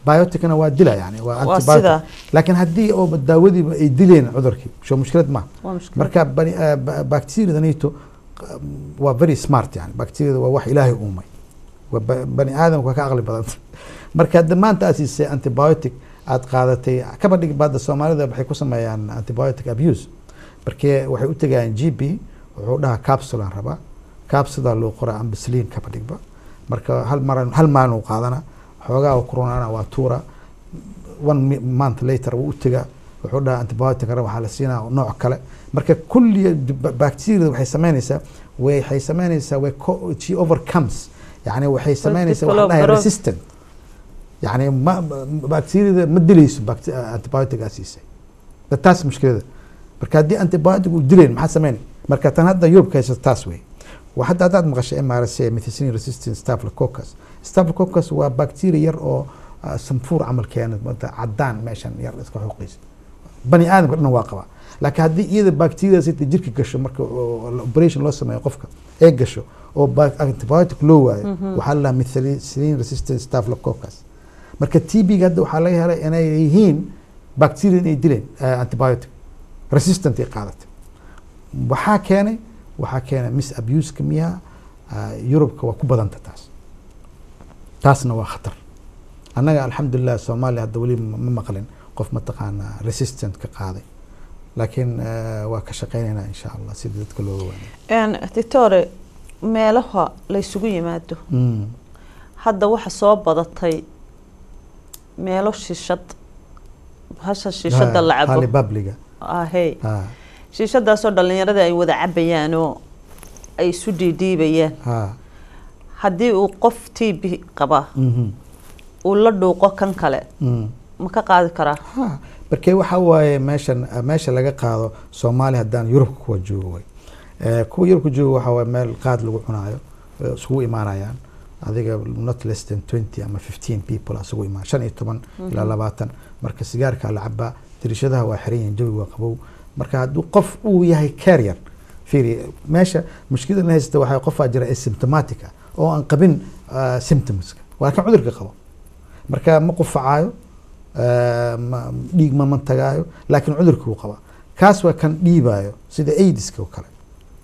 [SPEAKER 2] bioticna waa dila yani waa
[SPEAKER 1] Waa
[SPEAKER 2] antibiotic
[SPEAKER 1] sidaa.
[SPEAKER 2] laakiin haddii oo daawadiiba ay dileen cudurkii soo mushkilad maaha
[SPEAKER 1] waa mushkilad
[SPEAKER 2] marka bani- ah, ba- bacteriadanito waa very smart yani bacteriada waa wax ilaahay uumay waa ba- bani aadamka waa ka aqli badanta marka hadda maanta aad siisay antibiotic aad qaadatay kaba dhig baada soomaalida waxay ku sameeyaan antibiotic abuse markee waxay u tegayaan g p wuxuu dhahaa capsulan rabaa capsula loo qoraa ambasliin kaba dhigba marka hal mar hal maalin uu qaadana xoogaa uu kuronaana waa tuura one mi- month later wuu u tegaa wuxuu dhahaa antibiotic raba waxaa la siinaa nooc kale marka kulli bacteria waxay sameynaysaa waxay sameynaysaa way co- she overcomes yani waxay sameynaysaa waxaa la dhahay
[SPEAKER 1] develop-
[SPEAKER 2] resistant yani ma ma- bacteriada ma dilayso bacte- antibiotic aa siisay Da- taas mushkilada marka haddii antibiotic uu dilayn maxaa sameyn marka tan hadda yurubka haysato taas wey wa hadda haddaad maqashay mrc methicillin resistant staphylococcus staphylococcus waa bacteria yar oo ah, sanfuur camal keena mada cadaan meeshan yar iska xuqaysa bani aadamka dhan waa qabaa laakiin haddii iyada bacteriadaas inta jirka gasho marka oo- oo operation loo sameeyo qofka ee gasho oo ba- antibiotic loo waayo waxaa la dhahaa methicillin resistant staphylococcus marka t b ga hadda waxaa laga helay inay yihiin bacteria inay dileen eh, antibiotic resistant ay qaadatay waxaa keenay waxaa keenay mis abuseka miyaa yurubka waa ku badanta taas taasna waa khatar annaga alxamdulilah soomaaliya hadda weli ma ma maqlin qof mataqaanaa resistant ka qaaday laakiin eh, waa ka shaqeynaynaa insha allah sida dadka looga waanay
[SPEAKER 1] doctore meelaha la isugu yimaado hadda waxa soo badatay meelo shishad hasha shishada la cabo
[SPEAKER 2] halibabliga
[SPEAKER 1] ahey
[SPEAKER 2] ha
[SPEAKER 1] shishadaasoo dhalinyarada ay wada cabayaan oo ay isu dhiidhiibayaan
[SPEAKER 2] ha
[SPEAKER 1] haddii uu qof t b qaba
[SPEAKER 2] mhm,
[SPEAKER 1] uu la dhuuqo kan kale
[SPEAKER 2] mm.
[SPEAKER 1] ma ka qaadi karaa
[SPEAKER 2] ha markee waxa waaye meeshan meesha laga qaado soomaaliya haddaan yurubka kuwa joogo way Eh, kuwa yurubka joogo waxa waaye meel qaad lagu cunaayo eh, isugu imaanayaan adiga not less than twenty ama fifteen people isugu imaan shan iyo toban ilaa labaatan marka sigaarka la cabaa dirishadaha waa xiran yihiin jawi waa qabow marka hadduu qof uu yahay carrier fiiri meesha mushkilada la haysta waxaa qofaa jira asymptomatic ah oo aan qabin ah, symptomska waa kan cudurka qabo marka ma qufacaayo eh, ma- dhiig ma mantagaayo laakiin cudurkii uu qabaa kaas waa kan dhiibaayo sida aidiska oo kale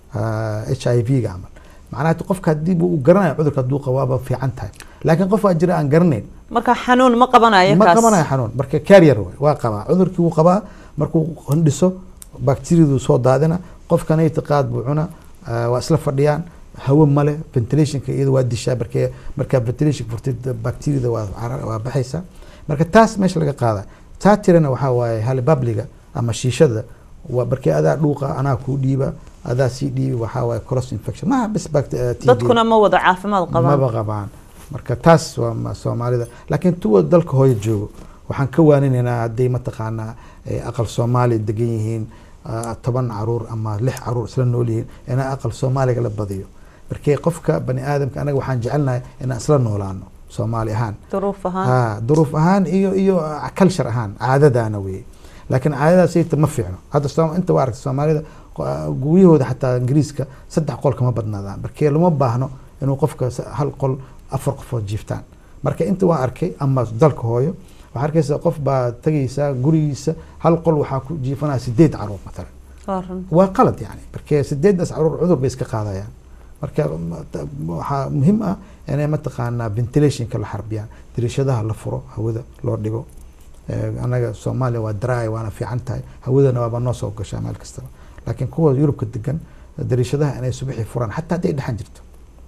[SPEAKER 2] h i v ga camal macnaha qofka haddii uu garanayo cudurka hadduu qabo waaba fiican tahay laakiin qof waa jira aan garanayn
[SPEAKER 1] marka xanuun ma qabanayo
[SPEAKER 2] ma
[SPEAKER 1] kaas
[SPEAKER 2] qabanayo xanuun marka carrier waay waa qabaa cudurkii wuu qabaa markuu hindhiso bacteriadu soo daadina qofkan itiqaad buu cuna ah, waa isla fadhiyaan hawo male ventilationka iyada waa dishaa markee markaa ventilation furtid bacteriada waa carar- waa baxaysa marka taas meesha laga qaada taa tirana waxaa waaye halibabliga ama shiishada waa markee adaa dhuuqa anaa kuu dhiiba adaa sii dhiibi waxaa waaye cross infection maha bis bact- eh, TB.
[SPEAKER 1] dadkuna ma wada caafimaad qabaan
[SPEAKER 2] maba qabaan marka taas waa ma- soomaalida laakiin tuwa dalka hooyo joogo waxaan ka waaninaynaa hadday mataqaanaa eh, aqal soomaali degan yihiin ah, toban caruur ama lix caruur isla nool yihiin inaa aqal soomaaliga la badiyo markee qofka bani aadamka anaga waxaan jecelnahay inaan isla noolaano soomaali ahaan
[SPEAKER 1] duruuf ahaan
[SPEAKER 2] ha duruuf ahaan iyo iyo culture ahaan caadadaana weye laakiin caadadaas iyta ma fiicno hadda Soom- inta waa aragta soomaalida qo- guryahooda xataa ingiriiska saddex qol kama badnaadaan markee lama baahno inuu qofka sa- hal qol afar qofood jiiftaan marka inta waa arkay ama dalka hooyo waxaa arkaysa qof baa tagaysaa gurigiisa hal qol waxaa ku jiifanaya sideed caruur matalan
[SPEAKER 1] waa run.
[SPEAKER 2] waa qalad yani marka sideedaas caruur cudur bay iska qaadayaan marka ma- ta- waxaa muhiim ah inay mataqaanaa ventilationka la xarbiyaan dariishadaha la furo hawada loo dhigo Eh, anaga soomaaliya waa dry waana fiican tahay hawadana waaba noo soo gashaa meel kastaba laakiin kuwa yurubka degan dariishadaha inay subaxii furaan xataa hadday dhexan jirto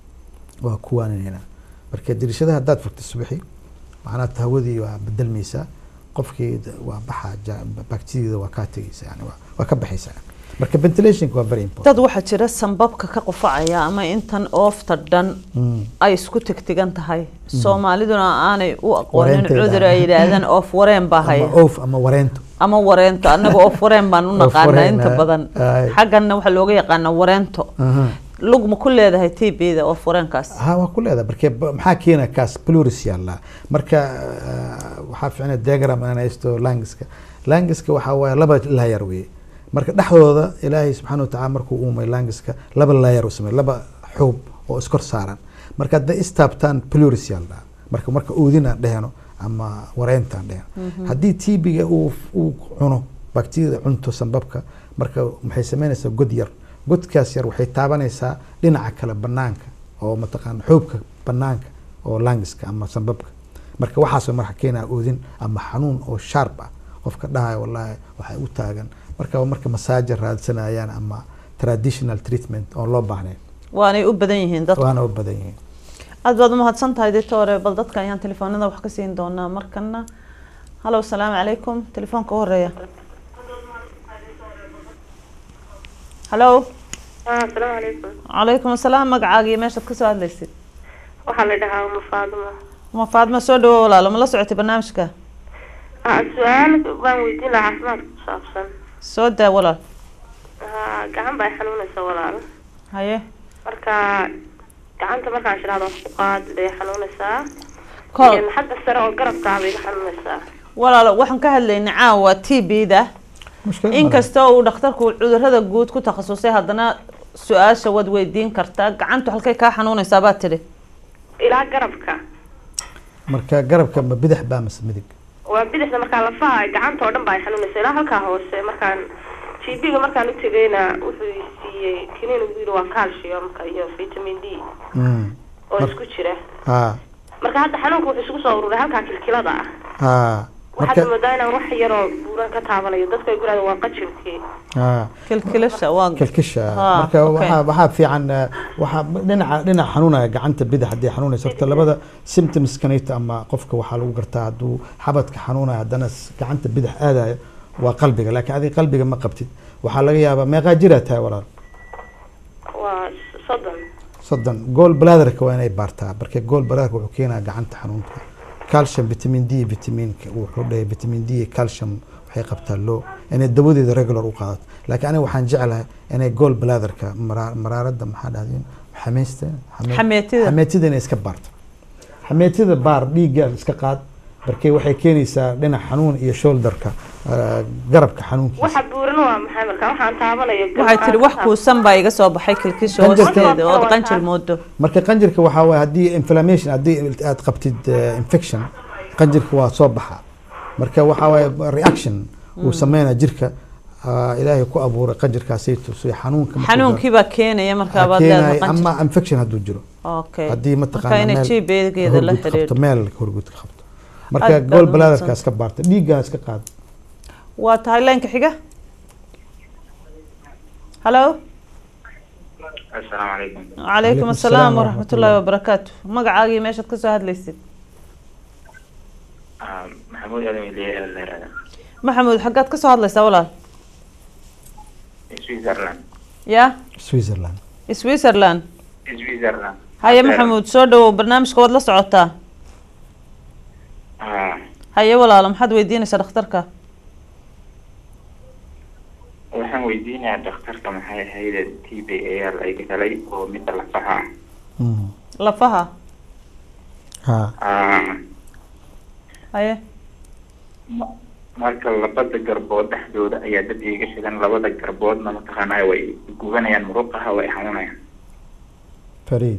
[SPEAKER 2] waa ku waaninayna marka dariishadaha haddaad furtay subaxii macnaha hawadii waa bedelmaysaa qofkii d- waa baxaa ja- bacteriada waa kaa tegaysa yani waa- waa ka baxaysaa marka ventilationka waa very important
[SPEAKER 1] dad waxaa jira sanbabka ka qufacaya ama intan oofta dhan
[SPEAKER 2] Mm.
[SPEAKER 1] ay isku tegtegan tahay soomaaliduna aanay u aqoonin
[SPEAKER 2] Wareenteeda.
[SPEAKER 1] cudur ay yidhaahdaan oof wareen baa haya
[SPEAKER 2] ama oof ama wareento
[SPEAKER 1] ama wareento annaga oof wareen baan u
[SPEAKER 2] Oof
[SPEAKER 1] naqaanaa
[SPEAKER 2] wareen,
[SPEAKER 1] inta
[SPEAKER 2] ah,
[SPEAKER 1] badan
[SPEAKER 2] ay.
[SPEAKER 1] xagganna waxaa looga yaqaanaa wareento
[SPEAKER 2] Aha.
[SPEAKER 1] lug ma ku leedahay t b-da oof wareenkaas
[SPEAKER 2] ha waa ku leedahay marka ba- maxaa keena kaas pluris yaallaa marka ah, waxaa fiicna diagram inaan haysto langiska langiska waxaa waaye laba laayar weye marka dhexdooda ilaahay subxaana watacaala markuu uumay langiska laba laayar u sameey laba xuub oo iskor saaran marka hadday istaabtaan pluris yaallaa marka marka oodin aan dheheno ama wareentan dheer haddii tbiga uu uu cuno bakteriyada cunto sambabka marka maxay sameynaysaa god yar godkaas yar waxay taabanaysaa dhinaca kale banaanka oo mataqaana xoobka banaanka oo langiska ama sambabka marka waxaasoo marka keenaa oodin ama xanuun oo sharp ah qofka dhahaya wallahi waxay u taagan marka marka masaaja raadsanayaan ama traditional treatment oon loo baahnayn
[SPEAKER 1] waanay u badan yihiin dadka
[SPEAKER 2] waana u badan yihiin
[SPEAKER 1] aad baad umahadsan tahay doctore bal dadka ayaan telefoonada wax ka siin doonaa markana hallo asalaamu calaykum telefoonka u horeeya hallo
[SPEAKER 3] asalaamu calaykum
[SPEAKER 1] calaykum asalaam magacaaga iyo meeshaad kasoo hadlaysid
[SPEAKER 3] waxaa la dhahaa uma faaduma
[SPEAKER 1] ma faadma soo dhawo walaalo ma la socotay barnaamijka
[SPEAKER 3] Ah, su-aal baan weydiin lahaa caafimaadka ku saabsan
[SPEAKER 1] soo daa walaal
[SPEAKER 3] Ah, gacan baa xanuunaysa walaal
[SPEAKER 1] haye
[SPEAKER 3] marka gacanta markaan shiraado wax ku qaad bay xanuunaysaa
[SPEAKER 1] Kol-
[SPEAKER 3] Een, xagga sare oo garabkaa bay iga xanuunaysaa
[SPEAKER 1] walaalo waxaan ka hadlaynay caawa t b da
[SPEAKER 2] mushkilad
[SPEAKER 1] inkastoo uu dhakhtarku cudurada guud ku takhasusay haddana su-aasha waad weydiin kartaa gacantu halkay kaa xanuunaysaa baad tidhi
[SPEAKER 3] ilaa garabka
[SPEAKER 2] marka garabka ma bidix baa mase midig
[SPEAKER 3] waa bidixda markaa lafaha gacanta oo dhan baa xanuunaysa ilaa halkaa hoose markaan g b ga markaan u tegayna wuxuu i siiyey kiniin ugu yidhi waa calciumka iyo vitamin d
[SPEAKER 2] Mm.
[SPEAKER 3] oo
[SPEAKER 2] Mar-
[SPEAKER 3] isku jira
[SPEAKER 2] ha
[SPEAKER 3] marka hadda xanuunka wuxuu isugu soo ururay halkaa kilkilada ah
[SPEAKER 2] ha
[SPEAKER 3] waxaad
[SPEAKER 2] marka
[SPEAKER 3] moodaa inaan wax yaroo buuran ka taabanayo dadka ay guraada waa qajirkii
[SPEAKER 2] ha
[SPEAKER 1] kilkilasha waa
[SPEAKER 2] kalkisha
[SPEAKER 1] Ah,
[SPEAKER 2] marka
[SPEAKER 1] okay.
[SPEAKER 2] waxaa waxaa fiican eh, waxaa dhinaca dhinaca xanuunaya gacanta bidix haddii xanuunaysa horta labada symptoms kanayta ama qofka waxaa lagu gartaa hadduu xabadka xanuunaya haddana s- gacanta bidix aadayo waa qalbiga laakiin adiga qalbiga ma qabtid waxaa laga yaabaa meeqaa jiraa tahay walaal
[SPEAKER 3] waa soddon
[SPEAKER 2] soddon gool bladderka waa inay baartaa marka gool bladderka wuxuu keenaa gacanta xanuunka calcium vitamin d vitaminka wuxuu dhahay vitamin d iyo calcium waxay qabtaa low inay dawadeeda regular u qaadato laakiin aniga waxaan jeclahay inay gool bladderka mara- maraaradda maxaa dhahdeen xameysta xame-
[SPEAKER 1] Xameetida.
[SPEAKER 2] xameetida inay iska baarto xameetida baar dhiigga iska qaad markay waxay keenaysaa dhinac xanuun iyo shoulderka eh, garabka xanuunkiisa
[SPEAKER 3] waxa buuran waa maxay marka waxaan taabanayo
[SPEAKER 1] waxay tidhi wax kuusan baa iga soo baxay kilkisha
[SPEAKER 2] Qanjirka.
[SPEAKER 1] hoosteeda ood qanjir moodo
[SPEAKER 2] marka qanjirka waxaa waaye haddii inflammation haddii aad qabtid eh, infection qanjirka waa soo baxa marka waxaa waaye reaction uu sameynaya jirka ah, ilaahay ku abuuray qanjirkaasayto si xanuunka markuu
[SPEAKER 1] xanuunkii baa keenaya markaa
[SPEAKER 2] galo,
[SPEAKER 1] baad
[SPEAKER 2] keenaya
[SPEAKER 1] leedahay qanjir
[SPEAKER 2] ama infection hadduu jiro
[SPEAKER 1] okay
[SPEAKER 2] haddii
[SPEAKER 1] marka
[SPEAKER 2] mataqaana
[SPEAKER 1] inay
[SPEAKER 2] meel
[SPEAKER 1] jibeegeeda la
[SPEAKER 2] horgud qabto
[SPEAKER 1] xiriirto
[SPEAKER 2] meel horgud ka qabto marka
[SPEAKER 1] Aad baad
[SPEAKER 2] gool
[SPEAKER 1] u
[SPEAKER 2] bladderka
[SPEAKER 1] mahadsan.
[SPEAKER 2] iska baarta dhiiggaa iska qaad
[SPEAKER 1] waa tahay leenka xiga hallo
[SPEAKER 4] asalaamu calaykum
[SPEAKER 1] calaykum
[SPEAKER 2] Calaykum
[SPEAKER 1] asalaam
[SPEAKER 2] asalaam
[SPEAKER 1] waraxmat ullaahi wabarakaatu magacaaga iyo meeshaad kasoo hadlaysid
[SPEAKER 4] Ah, maxamuud aadan weliye la yihahda
[SPEAKER 1] maxamuud xaggaad kasoo hadlaysaa walaal
[SPEAKER 4] switzerland
[SPEAKER 1] ya
[SPEAKER 2] switzerland
[SPEAKER 1] switzerland
[SPEAKER 4] switzerland
[SPEAKER 1] haye maxamuud soo dhawow barnaamijka waad la socotaa
[SPEAKER 4] Ah,
[SPEAKER 1] haye walaalo maxaad weydiinaysaa dhakhtarka
[SPEAKER 4] waxaan weydiinayaa dhakhtarka maxay ahayd t b a l ay galay oo midda lafaha ah.
[SPEAKER 2] Mm.
[SPEAKER 1] lafaha
[SPEAKER 2] ha
[SPEAKER 4] Ah,
[SPEAKER 1] haye
[SPEAKER 4] ma- marka labada garbood dhexdooda ayaa dad iiga shidan labada garboodna mataqaanaa way gubanayaan muruqaha way xanuunayaan
[SPEAKER 2] fariid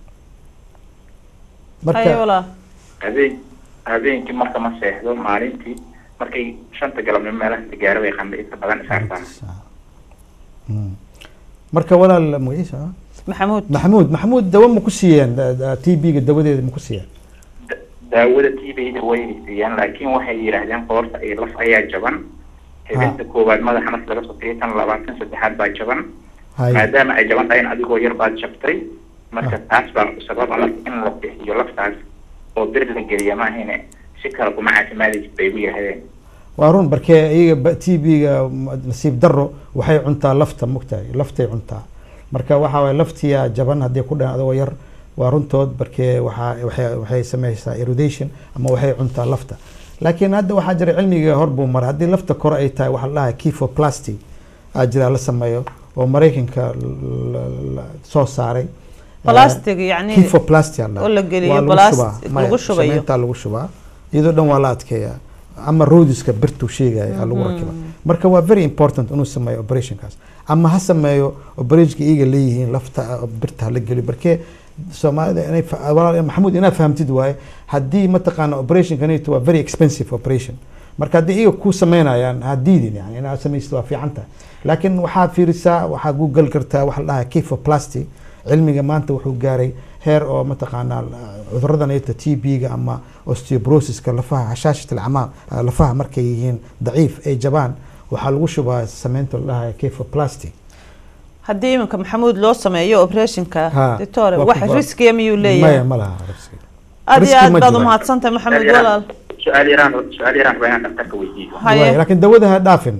[SPEAKER 1] haye
[SPEAKER 2] marka
[SPEAKER 1] walaal
[SPEAKER 4] habeen habeenkii marka ma seexdo maalintii markay shanta galabnimo meelaha gaaro way qandha inta badan isaartaa
[SPEAKER 2] Mm. marka walaal magaciisa ah?
[SPEAKER 1] maxamuud
[SPEAKER 2] maxamuud maxamuud dawo ma ku siiyeen t b-ga dawadeeda ma ku siiyeen
[SPEAKER 4] Da- daawada t b da way siiyaan laakiin waxay yidhaahdeen qoorta iyo laf ayaa jaban habeenka koowaad madaxa marka laga sokeeyo tan labaatan saddexaad baa jaban
[SPEAKER 2] hay
[SPEAKER 4] maadaama ay jaban tahay in adigoo yar baad jabtay marka taas baa sababa marka in la bixiyo laftaas oo bir la geliya ma ahayne si kale kuma caafimaadaysid bay igu yidhaahdeen
[SPEAKER 2] waa run barkee iyaga t b-ga nasiib daro waxay cuntaa lafta mogtahay laftay cuntaa marka waxaa waye laftiya jaban haddii ku dhan adagoo yar waa runtood barkee waxaa waxay waxay sameysaa erodation ama waxay cuntaa lafta laakiin hadda waxaa jira cilmiga hor buu maray haddii lafta kore ay tahay waxaa la dhahay kefoplasty aa jira la sameeyo oo maraykanka l- l- l- soo saaray
[SPEAKER 1] Plastic yacni
[SPEAKER 2] kefoplasty aa la dhahay.
[SPEAKER 1] oo la geliyo
[SPEAKER 2] Waa lagu
[SPEAKER 1] plastic
[SPEAKER 2] shubaa. Maya,
[SPEAKER 1] lagu shubayo.
[SPEAKER 2] samayntaa lagu shubaa iyadoo dhan waa la adkeeyaa ama roodiska birtu sheegaya aa lagu rakiba marka waa very important inuu sameeyo operationkaas ama ha sameeyo operationka iyaga leeyihiin lafta ah, birta hala geliyo barkee soomaalida inay fa- walaal maxamuud inaad fahamtid waaye haddii mataqaana operationkanito waa very expensive operation marka haddii iyaga ku sameynayaan ha diidin yani inaad samaysid waa fiican tahay laakiin waxaad fiirisaa waxaad google kartaa waxa la dhahaa kefoplasty cilmiga maanta wuxuu gaaray heer oo mataqaanaa cuduradan ayta t b-ga ama osteobrosiska lafaha hashaashat alcamaam lafaha markay yihiin daciif ay jabaan waxaa lagu shubaa sameynta la dhahayo kefoplasty
[SPEAKER 1] haddii iminka maxamuud loo sameeyo operationka
[SPEAKER 2] Ha,
[SPEAKER 1] doctor
[SPEAKER 2] waa
[SPEAKER 1] wax
[SPEAKER 2] ku-
[SPEAKER 1] riskiya miyuu
[SPEAKER 2] maya
[SPEAKER 1] leeyahay
[SPEAKER 2] ma laha riski.
[SPEAKER 1] aad iyo
[SPEAKER 2] riski
[SPEAKER 1] aad
[SPEAKER 2] ma
[SPEAKER 1] baad
[SPEAKER 2] jiro.
[SPEAKER 1] umahadsantahay maxamed
[SPEAKER 4] Su-aal yaraan-
[SPEAKER 1] walaal
[SPEAKER 4] su-aal yaraan su-aal yaraan rabaa inaan dhaktarka weydiiyo
[SPEAKER 1] Haye.
[SPEAKER 2] Waay, laakiin dawada ha dhaafin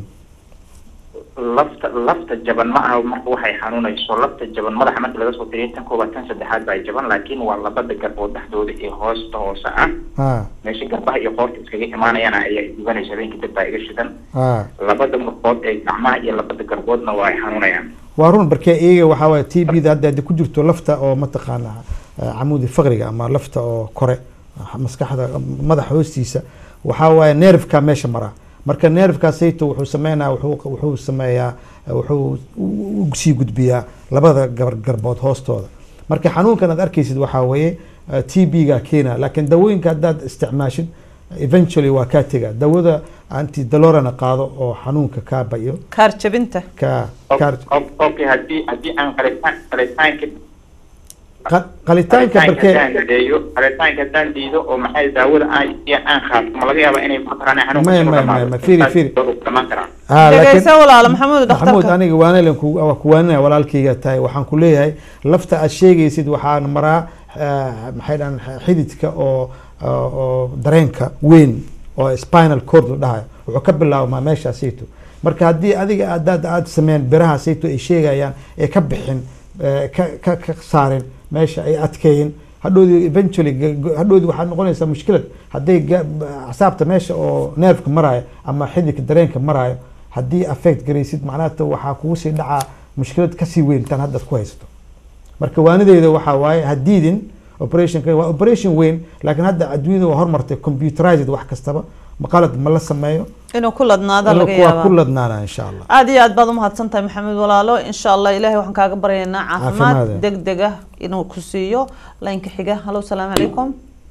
[SPEAKER 4] lafta lafta jaban ma aha marka waxay xanuunayso lafta jaban madaxa marka laga soo tiriyo tan koobaad tan saddexaad baa jaban laakiin waa labada garbood dhexdooda ee hoosta hoose ah
[SPEAKER 2] ha
[SPEAKER 4] meesha garbaha iyo qoorta iskaga imaanayana ayaa gubanaysa habeenkii dad baa iga shidan
[SPEAKER 2] ha
[SPEAKER 4] labada murqood ee gacmaha iyo labada garboodna waa ay xanuunayaan
[SPEAKER 2] waa run barkee iyaga waxaa waaye t b da hadda hadii ku jirto lafta oo mataqaana eh, camuudi faqriga ama lafta oo kore ah, maskaxda madaxa hoostiisa waxaa waaye nervka meesha mara marka nervkaasayto wuxuu sameynaa wuxuu wuxuu sameeyaa eh, wuxuu u- u sii gudbiyaa labada gar- garbood hoostooda marka xanuunkan aad arkaysid waxaa weeye t b ga keena laakiin dawooyinka haddaad isticmaashid eventually waa kaa tega dawada antidalorana qaado oo xanuunka kaa bayo
[SPEAKER 1] kaar jabinta
[SPEAKER 2] ka
[SPEAKER 4] O-
[SPEAKER 2] kaar
[SPEAKER 4] o- okay haddii haddii aan qalitaan qalitaanka
[SPEAKER 2] qa- qalitaanka barkee
[SPEAKER 4] haddaan deeyo qalitaanka haddaan diido oo maxay daawada aan iyo aan qaato ma laga yaabaa inay mataqaana xanuunka
[SPEAKER 2] Maya,
[SPEAKER 4] soo
[SPEAKER 2] maya,
[SPEAKER 4] dhamaado?
[SPEAKER 2] maya, fiiri, fiiri.
[SPEAKER 4] Intaas wuu dhamaan karaa
[SPEAKER 2] Ah, laakiin-
[SPEAKER 1] dhegeysa walaalo maxamuud
[SPEAKER 2] maxamuud
[SPEAKER 1] dhakhtarka
[SPEAKER 2] aniga waanalen ku waa ku waanina walaalkayga tahay waxaan ku leeyahay lafta aad sheegaysid waxaan maraa eh, maxay dhahan xididka oo oo oo dareenka weyn oo spinal cord la dhahayo wuxuu ka bilaabmaa meeshaasayto marka haddii adiga adaad aad sameyn biraha sayto ay sheegayaan ee ka bixin eh, ka ka ka saarin meesha ay adkeeyin hadhoodi eventually ga- ga- hadhoodi waxaad noqonaysaa mushkilad hadday ga- acsaabta meesha oo nervka maraayo ama xididka dareenka maraayo haddii affect garaysid macnaha waxaa kugu sii dhacaa mushkilad kasii weyn tan haddaad ku haysato marka waanideyda waxaa waaye hadiidin operationka waa operation weyn laakiin hadda adduunyada waa hormartay computerized wax kastaba maqalad ma la sameeyo
[SPEAKER 1] inuu ku ladnaado laga
[SPEAKER 2] waa ku
[SPEAKER 1] yaabaa
[SPEAKER 2] ladnaana insha allah
[SPEAKER 1] aad iyo aad baad umahadsan tahay maxamed walaalo insha allah ilaahay waxaan kaaga baryaynaa caafimaad
[SPEAKER 2] Caafimaad.
[SPEAKER 1] deg deg ah inuu ku siiyo laynka xiga halo salaamu calaykum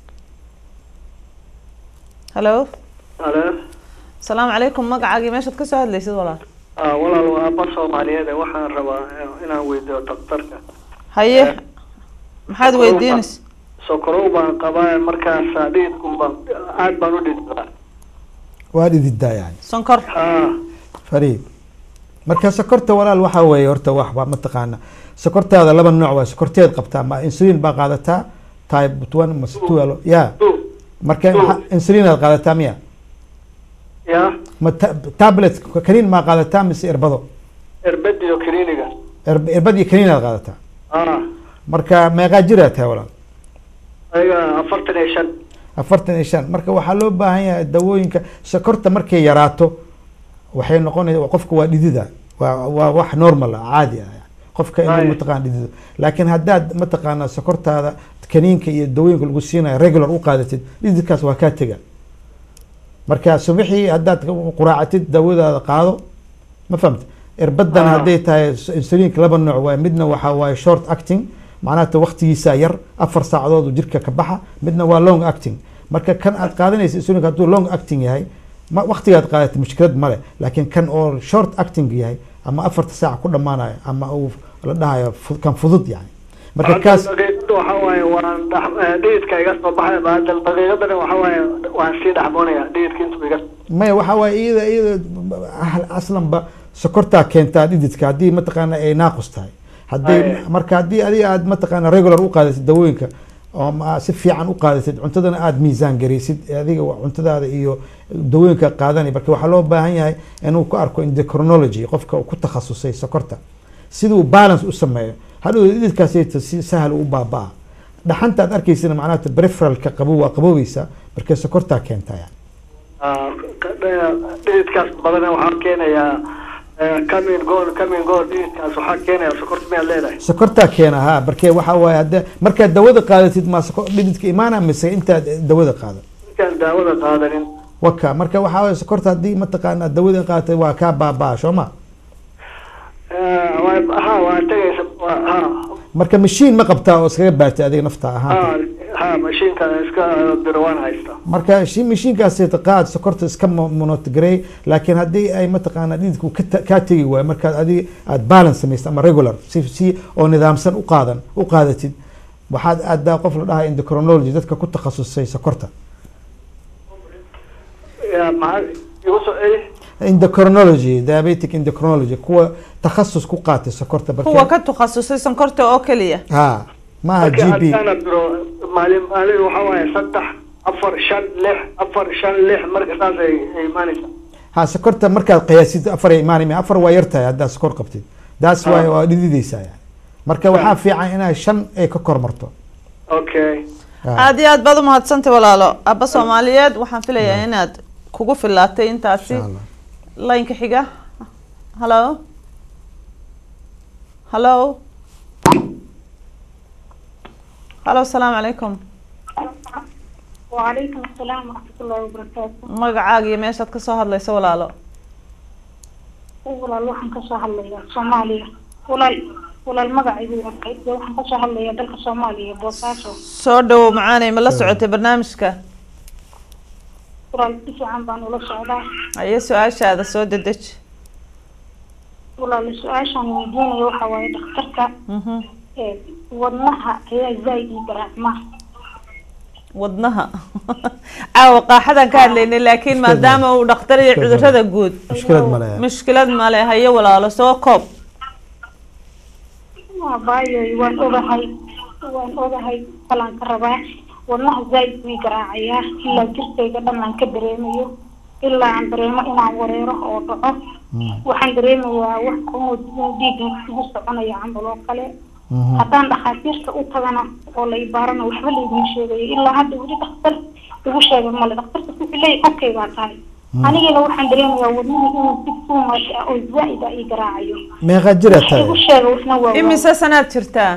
[SPEAKER 1] halo
[SPEAKER 5] alo
[SPEAKER 1] salaamu calaykum magacaagii meeshaad kasoo hadlaysid walaal
[SPEAKER 5] ah walaal waa aba soomaaliyeed ee waxaan rabaa inaan weydiiyo daktarka
[SPEAKER 1] haye maxaad weydiinaysa
[SPEAKER 5] sokorow baan qabaa markaas dhididkun baan aad baan u dhidibaa
[SPEAKER 2] waa dhididaa yani
[SPEAKER 1] sonkor
[SPEAKER 5] ah
[SPEAKER 2] fariid marka sokorta walaal waxaa weeye horta waxba mataqaana sokortaada laba nooc waa sokorteed qabtaa ma insulin baa qaadataa type one mase two ya
[SPEAKER 5] du
[SPEAKER 2] marka maxaa- insulin aad qaadataa miya
[SPEAKER 5] ya
[SPEAKER 2] ma ta- tablet kaniin maa qaadataa mise irbado
[SPEAKER 5] erbediyo kliniga
[SPEAKER 2] Irb- irbad iyo kaniin aad qaadataa
[SPEAKER 5] ah
[SPEAKER 2] marka meeqaa jiraa tahay walaal
[SPEAKER 5] ayaga afartan iyo shan
[SPEAKER 2] afartan iyo shan marka waxaa loo baahan yahay dawooyinka sokorta markay yaraato waxay noqonaysa qofka waa dhidida waa waa wax normal ah caadi ah yani. qofka inuu
[SPEAKER 5] Right.
[SPEAKER 2] mataqana dhidido laakiin haddaad mataqaana sokortaada kaniinka iyo dawooyinka lagu siinayo regular u qaadatid dhididkaas waa kaa tega marka subaxii haddaad quraacatid dawadaada qaado ma fahamta irbadana
[SPEAKER 5] Ah.
[SPEAKER 2] hadday tahay insulinka laba nooc waay midna waxaa waaye short acting macnaha waqtigiisa yar afar saacadood uu jirka ka baxa midna waa long acting marka kan aad qaadanaysa insulinka hadduu long acting yahay ma waqtigaad qaadatay mushkilad male laakiin kan oo short acting yahay ama afarta saac ku dhammaanayo ama uu la dhahayo fu- kan fudud yani marka
[SPEAKER 5] Hadda
[SPEAKER 2] kaas
[SPEAKER 5] daqiiqada waxa waaye waan dhex- eh, dhididka iga soo baxaya baadal daqiiqadana waxa waaye waan sii dhexboonaya dhididka intuu iga
[SPEAKER 2] maya waxaa waaye iyada iyada ah- aslanba sokortaa keentaa dhididka haddii mataqaana ay naaqus tahay hadday
[SPEAKER 5] Aye.
[SPEAKER 2] marka haddii adiga aad mataqaana regular u qaadatid dawooyinka oo ma- si fiican u qaadatid cuntadana aad miisaan garaysid adiga waa cuntadaada iyo dawooyinka qaadanay marka waxaa loo baahan yahay inuu ku arko endocrinology qofka uu ku takhasusay sokorta siduu balance u sameeyo hadhow dhididkaasayta si sahal u baabaa dhaxanta aad arkaysana macnaha peripheralka qabow waa qaboobeysaa marka sokortaa keentaa yani
[SPEAKER 5] ah, ka- eh, dhididkaas badana waxaa keenayaa eh, coming goal coming goal dhididkaas waxaa keenaya sokorta miyaad leedahay
[SPEAKER 2] sokortaa keena ha markee waxaa waaye hadde markaad dawada qaadatid maa soko- dhididka imaana mise intaad dawada qaadan
[SPEAKER 5] intaan daawada qaadanin
[SPEAKER 2] waka marka waxaa waye sokorta haddii mataqaana dawada qaatay waa kaa baabaa soo ma
[SPEAKER 5] waa ha waa tegaysa waa ha
[SPEAKER 2] marka mashiin ma qabtaa oo iskaga baartay adiga nafta ahaan
[SPEAKER 5] ha ha mashiinka iska diro waan haystaa
[SPEAKER 2] marka shi- mashiinkaas qaad sokorta iska monotigrey laakiin haddii ay mataqaana dhididku ka ta- kaa tegi waayo markaad adiga aad balance samaysid ama regular si si oo nidaamsan u qaadan u qaadatid waxaad aadaa qof la dhahay endocrinology dadka ku takhasusay sokorta
[SPEAKER 5] ya maxaa igu soo celi
[SPEAKER 2] endocrinology diabetic endocrinology kuwa takhasus ku qaatay sokorta
[SPEAKER 1] kuwa
[SPEAKER 2] barke
[SPEAKER 1] ka takhasusay sonkorta oo keliya
[SPEAKER 2] ha maaha
[SPEAKER 5] markii
[SPEAKER 2] g p
[SPEAKER 5] haddaana diro maalin maalin waxaa waaye saddex afar shan lix afar shan lix marka saas ay ay imaanaysa
[SPEAKER 2] ha sokorta markaad qiyaasid afar ay imaanayma afar waa yartahay haddaad sokor qabtid daas waay waa dhidideysaa yani marka waxaa fiican inaad shan ay ka kormarto
[SPEAKER 5] okay
[SPEAKER 2] Ha.
[SPEAKER 1] aada iyo aad baad umahadsantay walaalo abba soomaaliyeed waxaan filayaa inaad kugu filaatay intaasi
[SPEAKER 2] Insha Allah.
[SPEAKER 1] laynka xiga hallo hallo hallo asalaamu calaykum
[SPEAKER 6] وعليكم السلام ورحمة الله وبركاته
[SPEAKER 1] magacaaga iyo meeshaad kasoo hadlayso walaalo
[SPEAKER 6] walaal waxaan kasoo hadlayaa soomaaliya walaal walaal magacaygu waa Saciid, waxaan kasoo hadlayaa dalka soomaaliya boosaaso
[SPEAKER 1] soo dhawow macaanay ma la socotay barnaamijka
[SPEAKER 6] walaal si fiican baan ula socdaa
[SPEAKER 1] ayo su-aashaada soo dedeji
[SPEAKER 6] walaal su-aashaan weydiinaya waxaa waaye dhakhtarka
[SPEAKER 1] Mhm.
[SPEAKER 6] ee, wadnaha ayaa zaaid ii garaacma
[SPEAKER 1] wadnaha caawa qaaxadaan ka hadlaynay laakiin maadaama uu dhakhtar iyo
[SPEAKER 2] Mushkilad
[SPEAKER 1] cudurada guud
[SPEAKER 2] mushkilad male
[SPEAKER 1] mushkilad male hayo walaalo soo koob
[SPEAKER 6] baayoy waan ogahay waan ogahay balaan ka rabaa wadnaha zaaid buu ii garaacayaa ilaa jirkayga dhan aan ka dareemayo ilaa aan dareemo inaan wareero oo dhaco waxaan dareemayaa wax inuu dhiigga igu soconayo camal oo kale haddaan dhakhaatiirta u tagana oo la ibaarana waxba layguma sheegayo ilaa hadda weli dhakhtar igu sheegay male dhakhtarka wuxuu leeyahy okay baa tahay anigana waxaan dareemayaa wadnaha inuu si tuumash ah oo zaaid ah ii garaacayo
[SPEAKER 2] meeqa jira
[SPEAKER 6] wax igu
[SPEAKER 2] tahay
[SPEAKER 6] sheega waxna waa waa-
[SPEAKER 1] imise sanaad jirtaa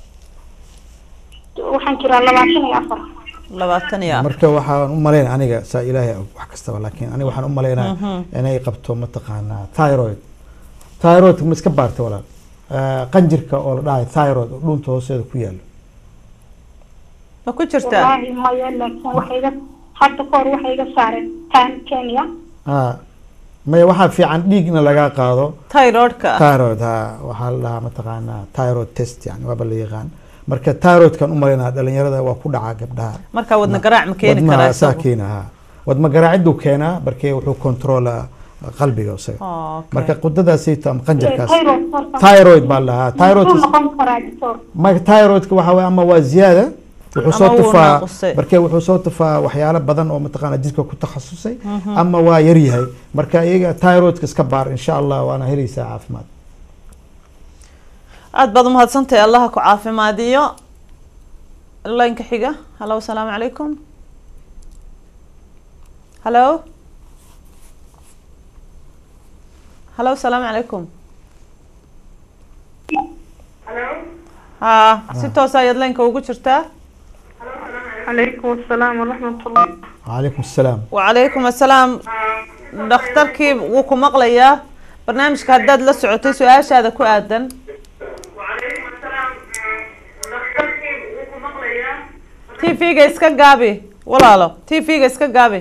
[SPEAKER 6] waxaan jiraa labaatan iyo afar
[SPEAKER 1] labaatan iyo afar
[SPEAKER 2] marka waxaan u malayn aniga saa ilaahay og wax kastaba laakiin aniga waxaan u malaynaa inay qabto mataqaanaa thyroid thyroid ma iska baartay walaal Eh, qanjirka oo la dhahay thyroid oo dhunta hoosteeda ku yaalo
[SPEAKER 1] ma ku jirtaa
[SPEAKER 6] wallaahi maya laakiin waxay iga hadda kahor waxay iga saareen tan kenya
[SPEAKER 2] ha maya waxaa fiican dhiigna lagaa qaado
[SPEAKER 1] tyroidka
[SPEAKER 2] thyroid ha waxaa la dhahaa mataqaanaa thyroid test yani waaba la yaqaan marka thyroidkan u malaynaa dhalinyarada waa ku dhacaa gabdhaha
[SPEAKER 1] marka wadna garaac ma keeni
[SPEAKER 2] wadnaha
[SPEAKER 1] karaa
[SPEAKER 2] saa
[SPEAKER 1] isagu
[SPEAKER 2] keena ha wadma garaaciduu keenaa markee wuxuu controla qalbiga isaga
[SPEAKER 1] Oh, okay.
[SPEAKER 2] marka qudadaasayto ama qanjarkaas
[SPEAKER 6] thyroid horta
[SPEAKER 2] thyroid baa la dhahaa thyroid
[SPEAKER 6] muxuu noqon karaa doctor
[SPEAKER 2] marka thyroidka waxa weye ama waa ziyaada wuxuu soo
[SPEAKER 1] Ama wuu
[SPEAKER 2] tufaa
[SPEAKER 1] naaqusay.
[SPEAKER 2] marka wuxuu soo tufaa waxyaalo badan oo mataqaana jidka ku takhasusay ama waa yar yahay marka iyaga thyroidka iska baar insha allah waana helaysaa caafimaad
[SPEAKER 1] aada baad umahadsantahay allaha ku caafimaadiyo laynka xiga hallo asalaamu calaykum hallo hallo asalaamu calaykum ha si toos ayaad laynka ugu jirtaa
[SPEAKER 3] calaykum asalaam waraxmatullah
[SPEAKER 2] calaykum asalaam
[SPEAKER 1] wacalaykum assalaam dhakhtarkii wuu ku maqlayaa barnaamijka haddaad la socotay su-aashaada ku aadan t v-ga iska gaabi walaalo t v-ga iska gaabi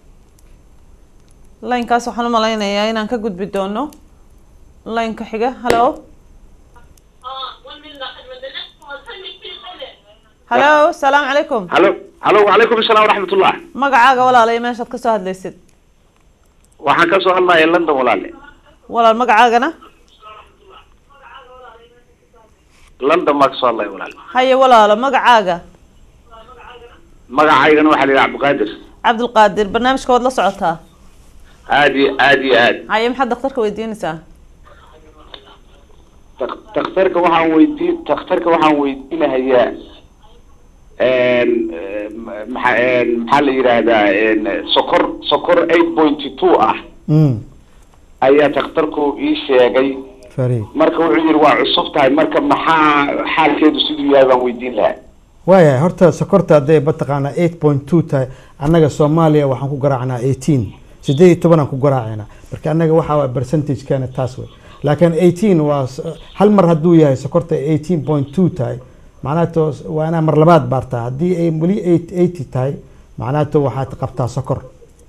[SPEAKER 1] laynkaas waxaan u malaynayaa inaan ka gudbi doono laynka xiga hallo hallo salaamu calaykum
[SPEAKER 7] halo halo wacalaykum asalaam waraxmatullah
[SPEAKER 1] magacaaga walaala iyo meeshaad kasoo hadlaysid
[SPEAKER 7] waxaan kasoo hadlaya london walaale
[SPEAKER 1] walaal magacaagana
[SPEAKER 7] london baa kasoo hadlaya walaale
[SPEAKER 1] haye walaalo magacaaga
[SPEAKER 7] magacaygana waxaa la yidhaha cabdiqaadir
[SPEAKER 1] cabdulqaadir barnaamijka waad la socotaa
[SPEAKER 7] aad iyo aad iyo aad
[SPEAKER 1] haye maxaad dhakhtarka weydiinaysaa
[SPEAKER 7] Dak- dakhtarka waxaan weydiin dakhtarka waxaan weydiinahayaa n maxaa maxaa la yidhaahdaa n sokor sokor eight pointy two ah
[SPEAKER 2] mm.
[SPEAKER 7] ayaa dakhtarku ii sheegay
[SPEAKER 2] fari
[SPEAKER 7] marka wuxuu yidhi waa cusub tahay marka maxaa xaalkeedu siduu yahay baan weydiin lahaa
[SPEAKER 2] waayahay horta sokorta hadday mataqaanaa eight point two tahay annaga soomaaliya waxaan ku garaacnaa eighteen sideed iyo tobanaan ku garaacaynaa marka annaga waxaa waa percentagekeena taas wey laakiin eighteen waa s- hal mar hadduu yahay sokorta eighteen point two tahay macnaato waa inaa mar labaad baartaa haddii ay weli eight eighty tahay macnaato waxaad qabtaa sokor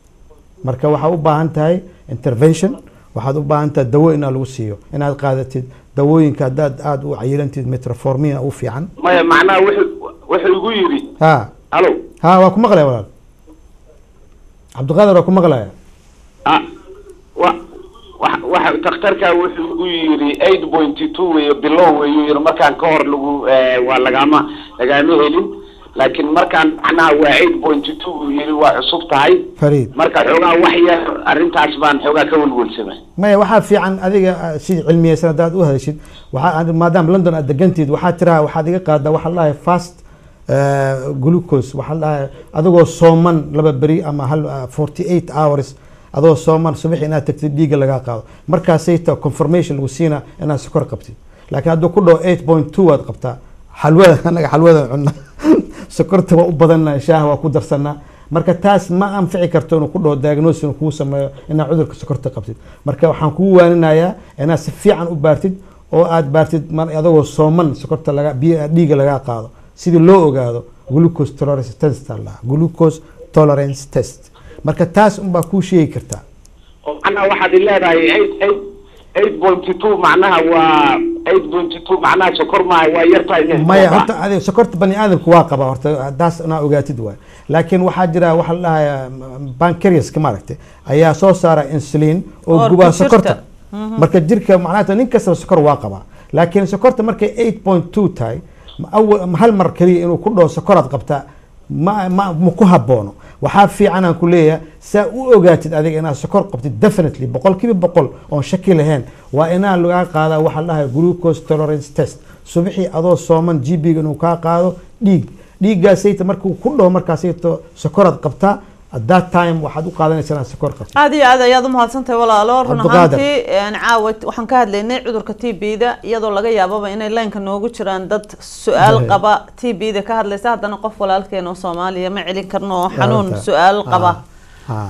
[SPEAKER 2] marka waxaa u baahan tahay intervention waxaad u baahan tahay dawo inaa lagu siiyo inaad qaadatid dawooyinka haddaad aada u cayilantid metroformina u fiican
[SPEAKER 7] maya macnaha wuxuu wuxuu igu yidhi
[SPEAKER 2] ha
[SPEAKER 7] halo
[SPEAKER 2] ha waa ku maqlaya walaal cabdiqaadir waa ku maqlaya
[SPEAKER 7] ah wa wa waxa takhtarka wuxuu igu yidhi eight point two weeye bilow weeyuu yidhi markaan ka hor lagu eh, waa lagama lagama helin laakiin markaan macnaha waa eight point two buu yidhi waa cusub tahay
[SPEAKER 2] fariid
[SPEAKER 7] marka xoogaa wax yar arrintaas baan xoogaa ka welwelsamay
[SPEAKER 2] maya waxaa fiican adiga ah, si cilmiyeysan haddaad u hadashid waxaa maadaama london aad degantiid waxaa tiraa waxaad iga qaadaa waxaa la dhahay fast eh, glucose waxaa la dhahay adigoo sooman laba beri ama hal forty eight hours adoo sooman subax inaad tagtid dhiigga lagaa qaado markaasay ta confirmation lagu siina inaad sokor qabtid laakiin hadduu ku dhaho eight point two waad qabtaa xalwada anaga xalwada cunna sokorta waa u badanna shaaha waa ku darsanaa marka taas ma anfici karto inuu ku dhaho diagnosis inuu kuu sameeyo inaad cudurka sokorta qabtid marka waxaan kugu waaninayaa inaad si fiican u baartid oo aad baartid mar adagoo sooman sokorta laga biyo dhiiga lagaa qaado sidii loo ogaado glucose tolerance test aa lahaa glucose tolerance test marka taas unbaa kuu sheegi kartaa
[SPEAKER 7] oo macnaha waxaad i leedahay eight eight eight point two macnaha waa eight point two macnaha sokor maaha waa yartahay
[SPEAKER 2] maya horta adiga sokorta bani aadamku waa qabaa horta taas inaa ogaatid waay laakiin waxaa jira waxa la dhahaya bancariaska maaragtay ayaa soo saara insulin oo
[SPEAKER 1] Oo
[SPEAKER 2] gubaa
[SPEAKER 1] ku jirta.
[SPEAKER 2] sokorta marka jirka macnaha nin kastaba sokor waa qabaa laakiin sokorta markay eight point two tahay ma awal ma hal mar keliya inuu ku dhaho sokoraad qabtaa ma ma ma ku haboono waxaa fiican aan ku leeyahay saa u ogaatid adiga inaad sokor qabtid definitely boqol kiiba boqol oon shaki lahayn waa inaa lagaa qaadaa waxaa la dhahay glucose tolerance test subaxii adoo sooman gb-ga inuu kaa qaado dhiig dhiiggaasayta markuu ku dhaho markaasayto sokoraad qabtaa at that time waxaad u qaadanaysaa inaad sokor qabtid
[SPEAKER 1] aada iyo aad ayaad umahadsantahay walaalo run
[SPEAKER 2] Cabdiqaadir.
[SPEAKER 1] ahaantii een, caawa waxaan ka hadlaynay cudurka t b-da iyadoo laga yaababa inay laynka noogu jiraan dad su-aal
[SPEAKER 2] Hey.
[SPEAKER 1] qaba t b-da ka hadlaysa haddana qof walaalkeena oo soomaaliya ma celin karno oo xanuun
[SPEAKER 2] Arrinta.
[SPEAKER 1] su-aal qaba
[SPEAKER 2] Ah, ah.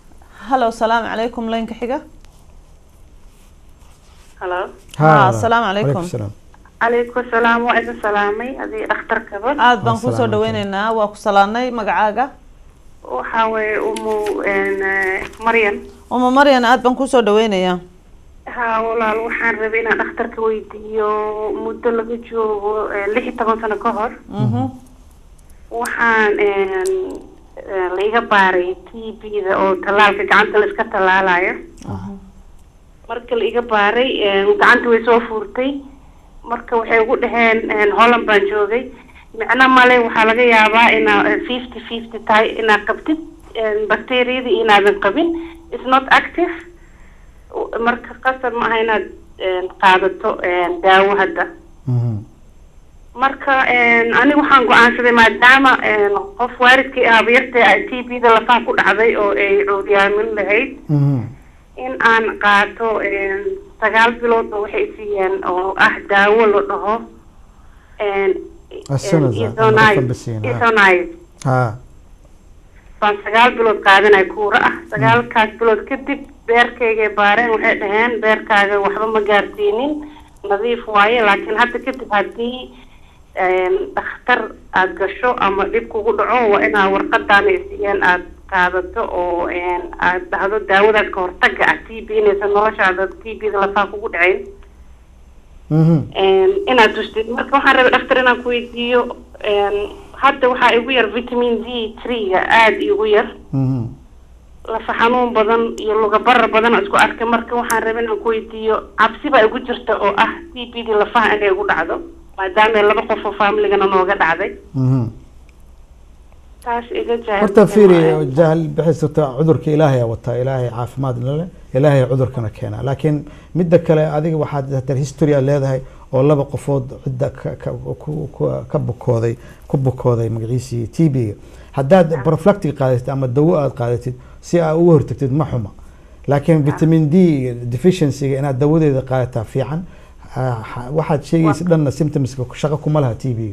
[SPEAKER 1] halo salaamu calaykum laynka xiga
[SPEAKER 3] halo
[SPEAKER 1] Ha, asalaamu calaykum.
[SPEAKER 2] salaam.
[SPEAKER 3] calaykum salaam waa idin salaamay adii dhakhtarkaba
[SPEAKER 1] aada baan kusoo
[SPEAKER 2] Assalaamu
[SPEAKER 1] dhaweyneynaa waa ku salaanay magacaaga
[SPEAKER 3] waxaa weeye umu n maryan
[SPEAKER 1] uma maryan aada baan kusoo dhaweynayaa
[SPEAKER 3] ha walaal waxaan rabay inaan dhakhtarka weydiiyo muddo laga joogo eh, lix iyo toban sano ka hor
[SPEAKER 1] Mhm.
[SPEAKER 3] waxaan n laiga baaray t b-da oo tallaalka gacanta la iska tallaalayo marka la iga baaray gacanta way soo fuurtay marka waxay ugu dhaheen holland baan joogay micno male waxaa laga yaabaa inaa fifty fifty tahay inaad qabtid bacteriyada iyo inaadan qabin is not active marka qasab ma aha inaad qaadato daawo hadda
[SPEAKER 2] Mhm.
[SPEAKER 3] marka aniga waxaan go-aansaday maadaama qof waalidkii aabayartay ay t b da lafaha ku dhacday oo ay cuuryaamin lahayd
[SPEAKER 2] Mhm.
[SPEAKER 3] in aan qaato sagaal bilood oo waxay siiyeen oo ah daawo la dhaho
[SPEAKER 2] Asanasa, ama
[SPEAKER 3] Isoniazid.
[SPEAKER 2] Rifampicin, ha.
[SPEAKER 3] Isoniazid.
[SPEAKER 2] Ha.
[SPEAKER 3] baan sagaal bilood qaadanay kuura ah sagaalkaas bilood kadib beerkaygay baareen waxay dhaheen beerkaaga waxba ma gaarsiinin nadiif waaye laakiin hadda kadib haddii dhakhtar aada gasho ama dhib kugu dhaco waa inaa warqadaana ay siiyeen aada qaadato oo aada dhahdo daawadaas ka hortaga ah t b inaysan noloshaada t b da lafaha kugu dhacayn
[SPEAKER 2] Mhm.
[SPEAKER 3] inaad tustid marka waxaan rabay dhakhtar inaan ku weydiiyo hadda waxaa igu yar vitamin d three-ga aada igu yar
[SPEAKER 2] Mhm.
[SPEAKER 3] lafa xanuun badan iyo luga barar badan oo isku arkay marka waxaan rabay inaan ku weydiiyo cabsi baa igu jirta oo ah t b d lafaha inay igu dhacdo maadaama laba qof oo familigana nooga dhacday
[SPEAKER 2] Mhm.
[SPEAKER 3] taas iga jaahil
[SPEAKER 2] horta fiiri jahal bixisata cudurka ilaahay aa wataa ilaahay caafimaad lale ilaahay cudurkana keena laakiin midda kale adiga waxaad hatar history aad leedahay oo laba qofood cidda ka- ka- ku- ku- ka bukooday ku bukooday magaciisii t b-ga haddaad proflactic qaadatid ama dawo aad qaadatid si aad uga hortagtid ma xuma laakiin vitamin d deficiency-ga inaad dawadeeda qaadataa fiican Ah, waxaad sheegaysa dhanna symptomska shaqo kuma laha t b-ga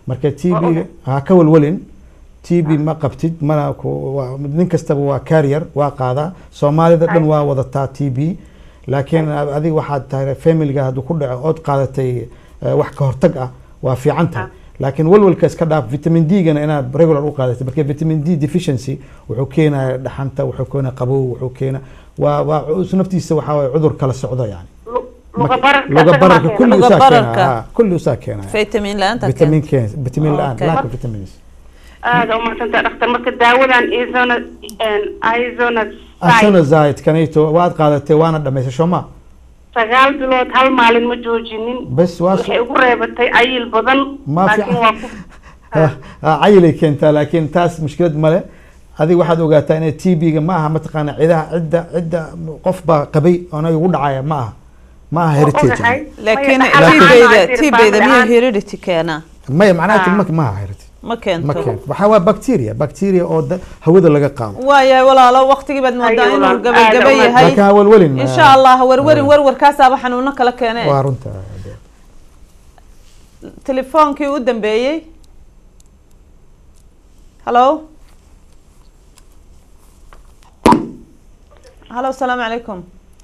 [SPEAKER 2] marka t b ha ka walwalin t b ma qabtid mana ku- waa- nin kastaba waa carrier waa qaadaa soomaalida dhan waa wadataa t b laakiin adiga waxaad tahay familiga hadduu ku dhaco ood qaadatay eh, wax ka hortag ah waa fiican tahay laakiin walwalka iska dhaaf vitamin d gana inaad regular u qaadatay marka vitamin d deficiency wuxuu keenaya dhaxanta wuxuu keenaya qabow wuxuu keena waa waa cu- naftiisa waxaa waye cudur kala socdo yani
[SPEAKER 3] luga bararka
[SPEAKER 2] luga
[SPEAKER 3] asaga
[SPEAKER 2] bararka
[SPEAKER 3] maa
[SPEAKER 2] kulli
[SPEAKER 3] keena.
[SPEAKER 1] Luga
[SPEAKER 2] usaa
[SPEAKER 1] bararka.
[SPEAKER 2] keenaya kulli usaa keenaya
[SPEAKER 1] vitamin la-aanta
[SPEAKER 2] vitamin keen vitamin la-aan
[SPEAKER 1] Okay.
[SPEAKER 2] lack of vitamins
[SPEAKER 3] aada umadsanta dhaktar marka daawadan izona izona
[SPEAKER 2] asonazite kanayto waad qaadatay waana dhamaysay soo ma
[SPEAKER 3] sagaal bilood hal maalin ma joojinin
[SPEAKER 2] bes waa
[SPEAKER 3] waxay ugu reebatay cayil badan
[SPEAKER 2] Ma
[SPEAKER 3] laakiin
[SPEAKER 2] fiican.
[SPEAKER 3] waa ku
[SPEAKER 2] cayilay keentaa laakiin taas mushkilad male adiga waxaad ogaataa inay t b-ga ma aha mataqaana cidaha cidda cidda qof baa qabay oona igu dhacaya ma aha ma aha heritage
[SPEAKER 3] ogahay
[SPEAKER 1] laakiin
[SPEAKER 3] Maya, dhaxal
[SPEAKER 1] tibeyda
[SPEAKER 3] ahaan waa
[SPEAKER 1] tibeyda
[SPEAKER 3] jirtaan
[SPEAKER 1] miya
[SPEAKER 3] la-aan.
[SPEAKER 1] heredity keena
[SPEAKER 2] maya macnaha
[SPEAKER 3] Ah.
[SPEAKER 2] ma ma aha heritage
[SPEAKER 1] ma
[SPEAKER 2] ma
[SPEAKER 1] keento
[SPEAKER 2] keento waxaa waa bacteria bacteria oo da- hawada laga qaado
[SPEAKER 1] waayahay walaalo waqtigii baad moodaa
[SPEAKER 3] Ayo,
[SPEAKER 1] inuu
[SPEAKER 3] walaal.
[SPEAKER 1] gabagaba
[SPEAKER 3] Aad u
[SPEAKER 1] yahay
[SPEAKER 2] laakiin ha walwalin
[SPEAKER 1] insha allah werwerin werwarkaasaaba xanuuno kala keene
[SPEAKER 2] waa runta
[SPEAKER 1] telefoonkii u dambeeyey hallo hallo asalaamu calaykum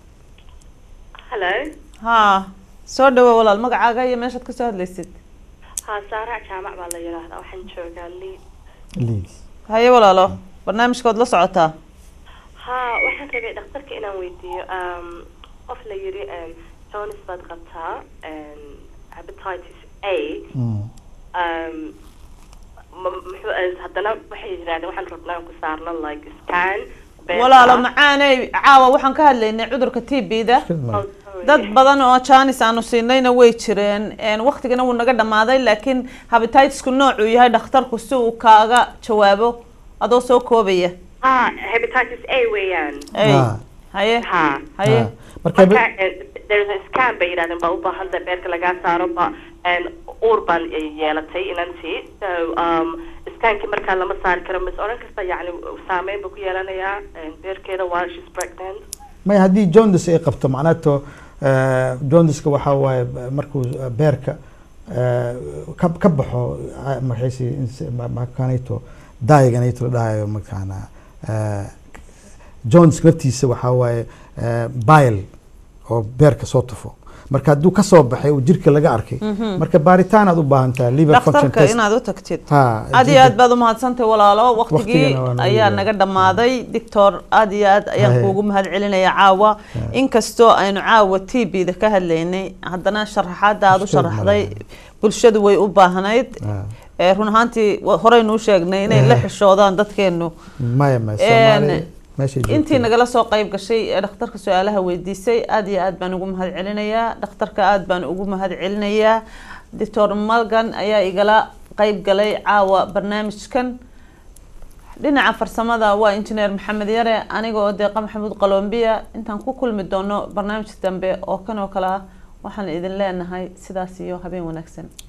[SPEAKER 8] hello
[SPEAKER 1] ha soo dhawo walaal magacaaga iyo meeshaad kasoo hadlaysid
[SPEAKER 8] haa saarac jaamac baa la yidhaahdaa waxaan joogaa liid
[SPEAKER 2] Leeds.
[SPEAKER 1] haye walaalo barnaamijkood la socotaa
[SPEAKER 8] haa waxaan rabay dhakhtarka inaan weydiiyo um, qof la yiri um, jones baad qabtaa um, hepatitis a
[SPEAKER 2] Mm.
[SPEAKER 8] um, ma- muxuu ahayd haddana waxay yidhahdeen waxaan rabnaa aan ku saarno like scan beerka.
[SPEAKER 1] walaalo macaaney caawa waxaan ka hadlaynay cudurka t b-da
[SPEAKER 2] Mushkilad male.
[SPEAKER 8] Oh, sorry.
[SPEAKER 1] dad badan oo janis aanu siinayna way jireen een, waqtigana wuu naga dhamaaday laakiin habititisku noocuu yahay dhakhtarku si uu kaaga jawaabo adoo soo koobaya
[SPEAKER 8] haa hepatitis a weeyaan
[SPEAKER 1] Ey,
[SPEAKER 2] Ah.
[SPEAKER 1] haye
[SPEAKER 8] haa
[SPEAKER 1] haye
[SPEAKER 2] Ah. marka
[SPEAKER 8] marka eh, there's a scan bay yidhahdeen baa u baahan tahay beerka lagaa saaro ba and uur baan eh, yeelatay inantii so um, scankii markaa lama saari karo mis odhan kasta yacni saameyn buu ku yeelanayaa eh, beerkeeda while she's pregnant
[SPEAKER 2] maya haddii jaundice ay qabto macnato jaundiska waxaa waaye markuu beerka eh, ka ka baxo ah, maxaysi makanayto daayaganayto la dhahayo mataqaana jaundiska naftiisa waxaa waaye eh, bile oo beerka soo tufo marka hadduu kasoo baxay uu jirka laga arkay marka baaritaan aad u baahan tahay liver function
[SPEAKER 1] dhakhtarka
[SPEAKER 2] test
[SPEAKER 1] inaad u tagtid
[SPEAKER 2] ha
[SPEAKER 1] aad iyo aad baad umahadsantahay walaalo waqtigii
[SPEAKER 2] Waqtigana waa naga
[SPEAKER 1] ayaa
[SPEAKER 2] yahay.
[SPEAKER 1] naga dhamaaday doctor aad iyo aad ayaan
[SPEAKER 2] Haye.
[SPEAKER 1] kuugu mahad celinaya caawa inkastoo aynu caawa t b-da ka hadlaynay haddana sharaxaada aad u
[SPEAKER 2] Mushkilad
[SPEAKER 1] sharaxday
[SPEAKER 2] malaha.
[SPEAKER 1] bulshadu way u baahnayd
[SPEAKER 2] Ah.
[SPEAKER 1] ee run ahaantii wa- horeynuu sheegnay inay la xishoodaan dadkeenu
[SPEAKER 2] maya maya
[SPEAKER 1] Een,
[SPEAKER 2] soomaali meeshay
[SPEAKER 1] intii
[SPEAKER 2] joogto.
[SPEAKER 1] nagala soo qayb gashay ee dhakhtarka su-aalaha weydiisay aad iyo aad baan ugu mahad celinayaa dhakhtarka aad baan ugu mahad celinayaa doctor malgan ayaa igala qayb galay caawa barnaamijkan dhinaca farsamada waa injineer maxamed yare aniga oo deeqa maxamuud qalombiya intaan ku kulmi doono barnaamij dambe oo kan oo kale ah waxaan idin leenahay sidaas iyo habeen wanaagsan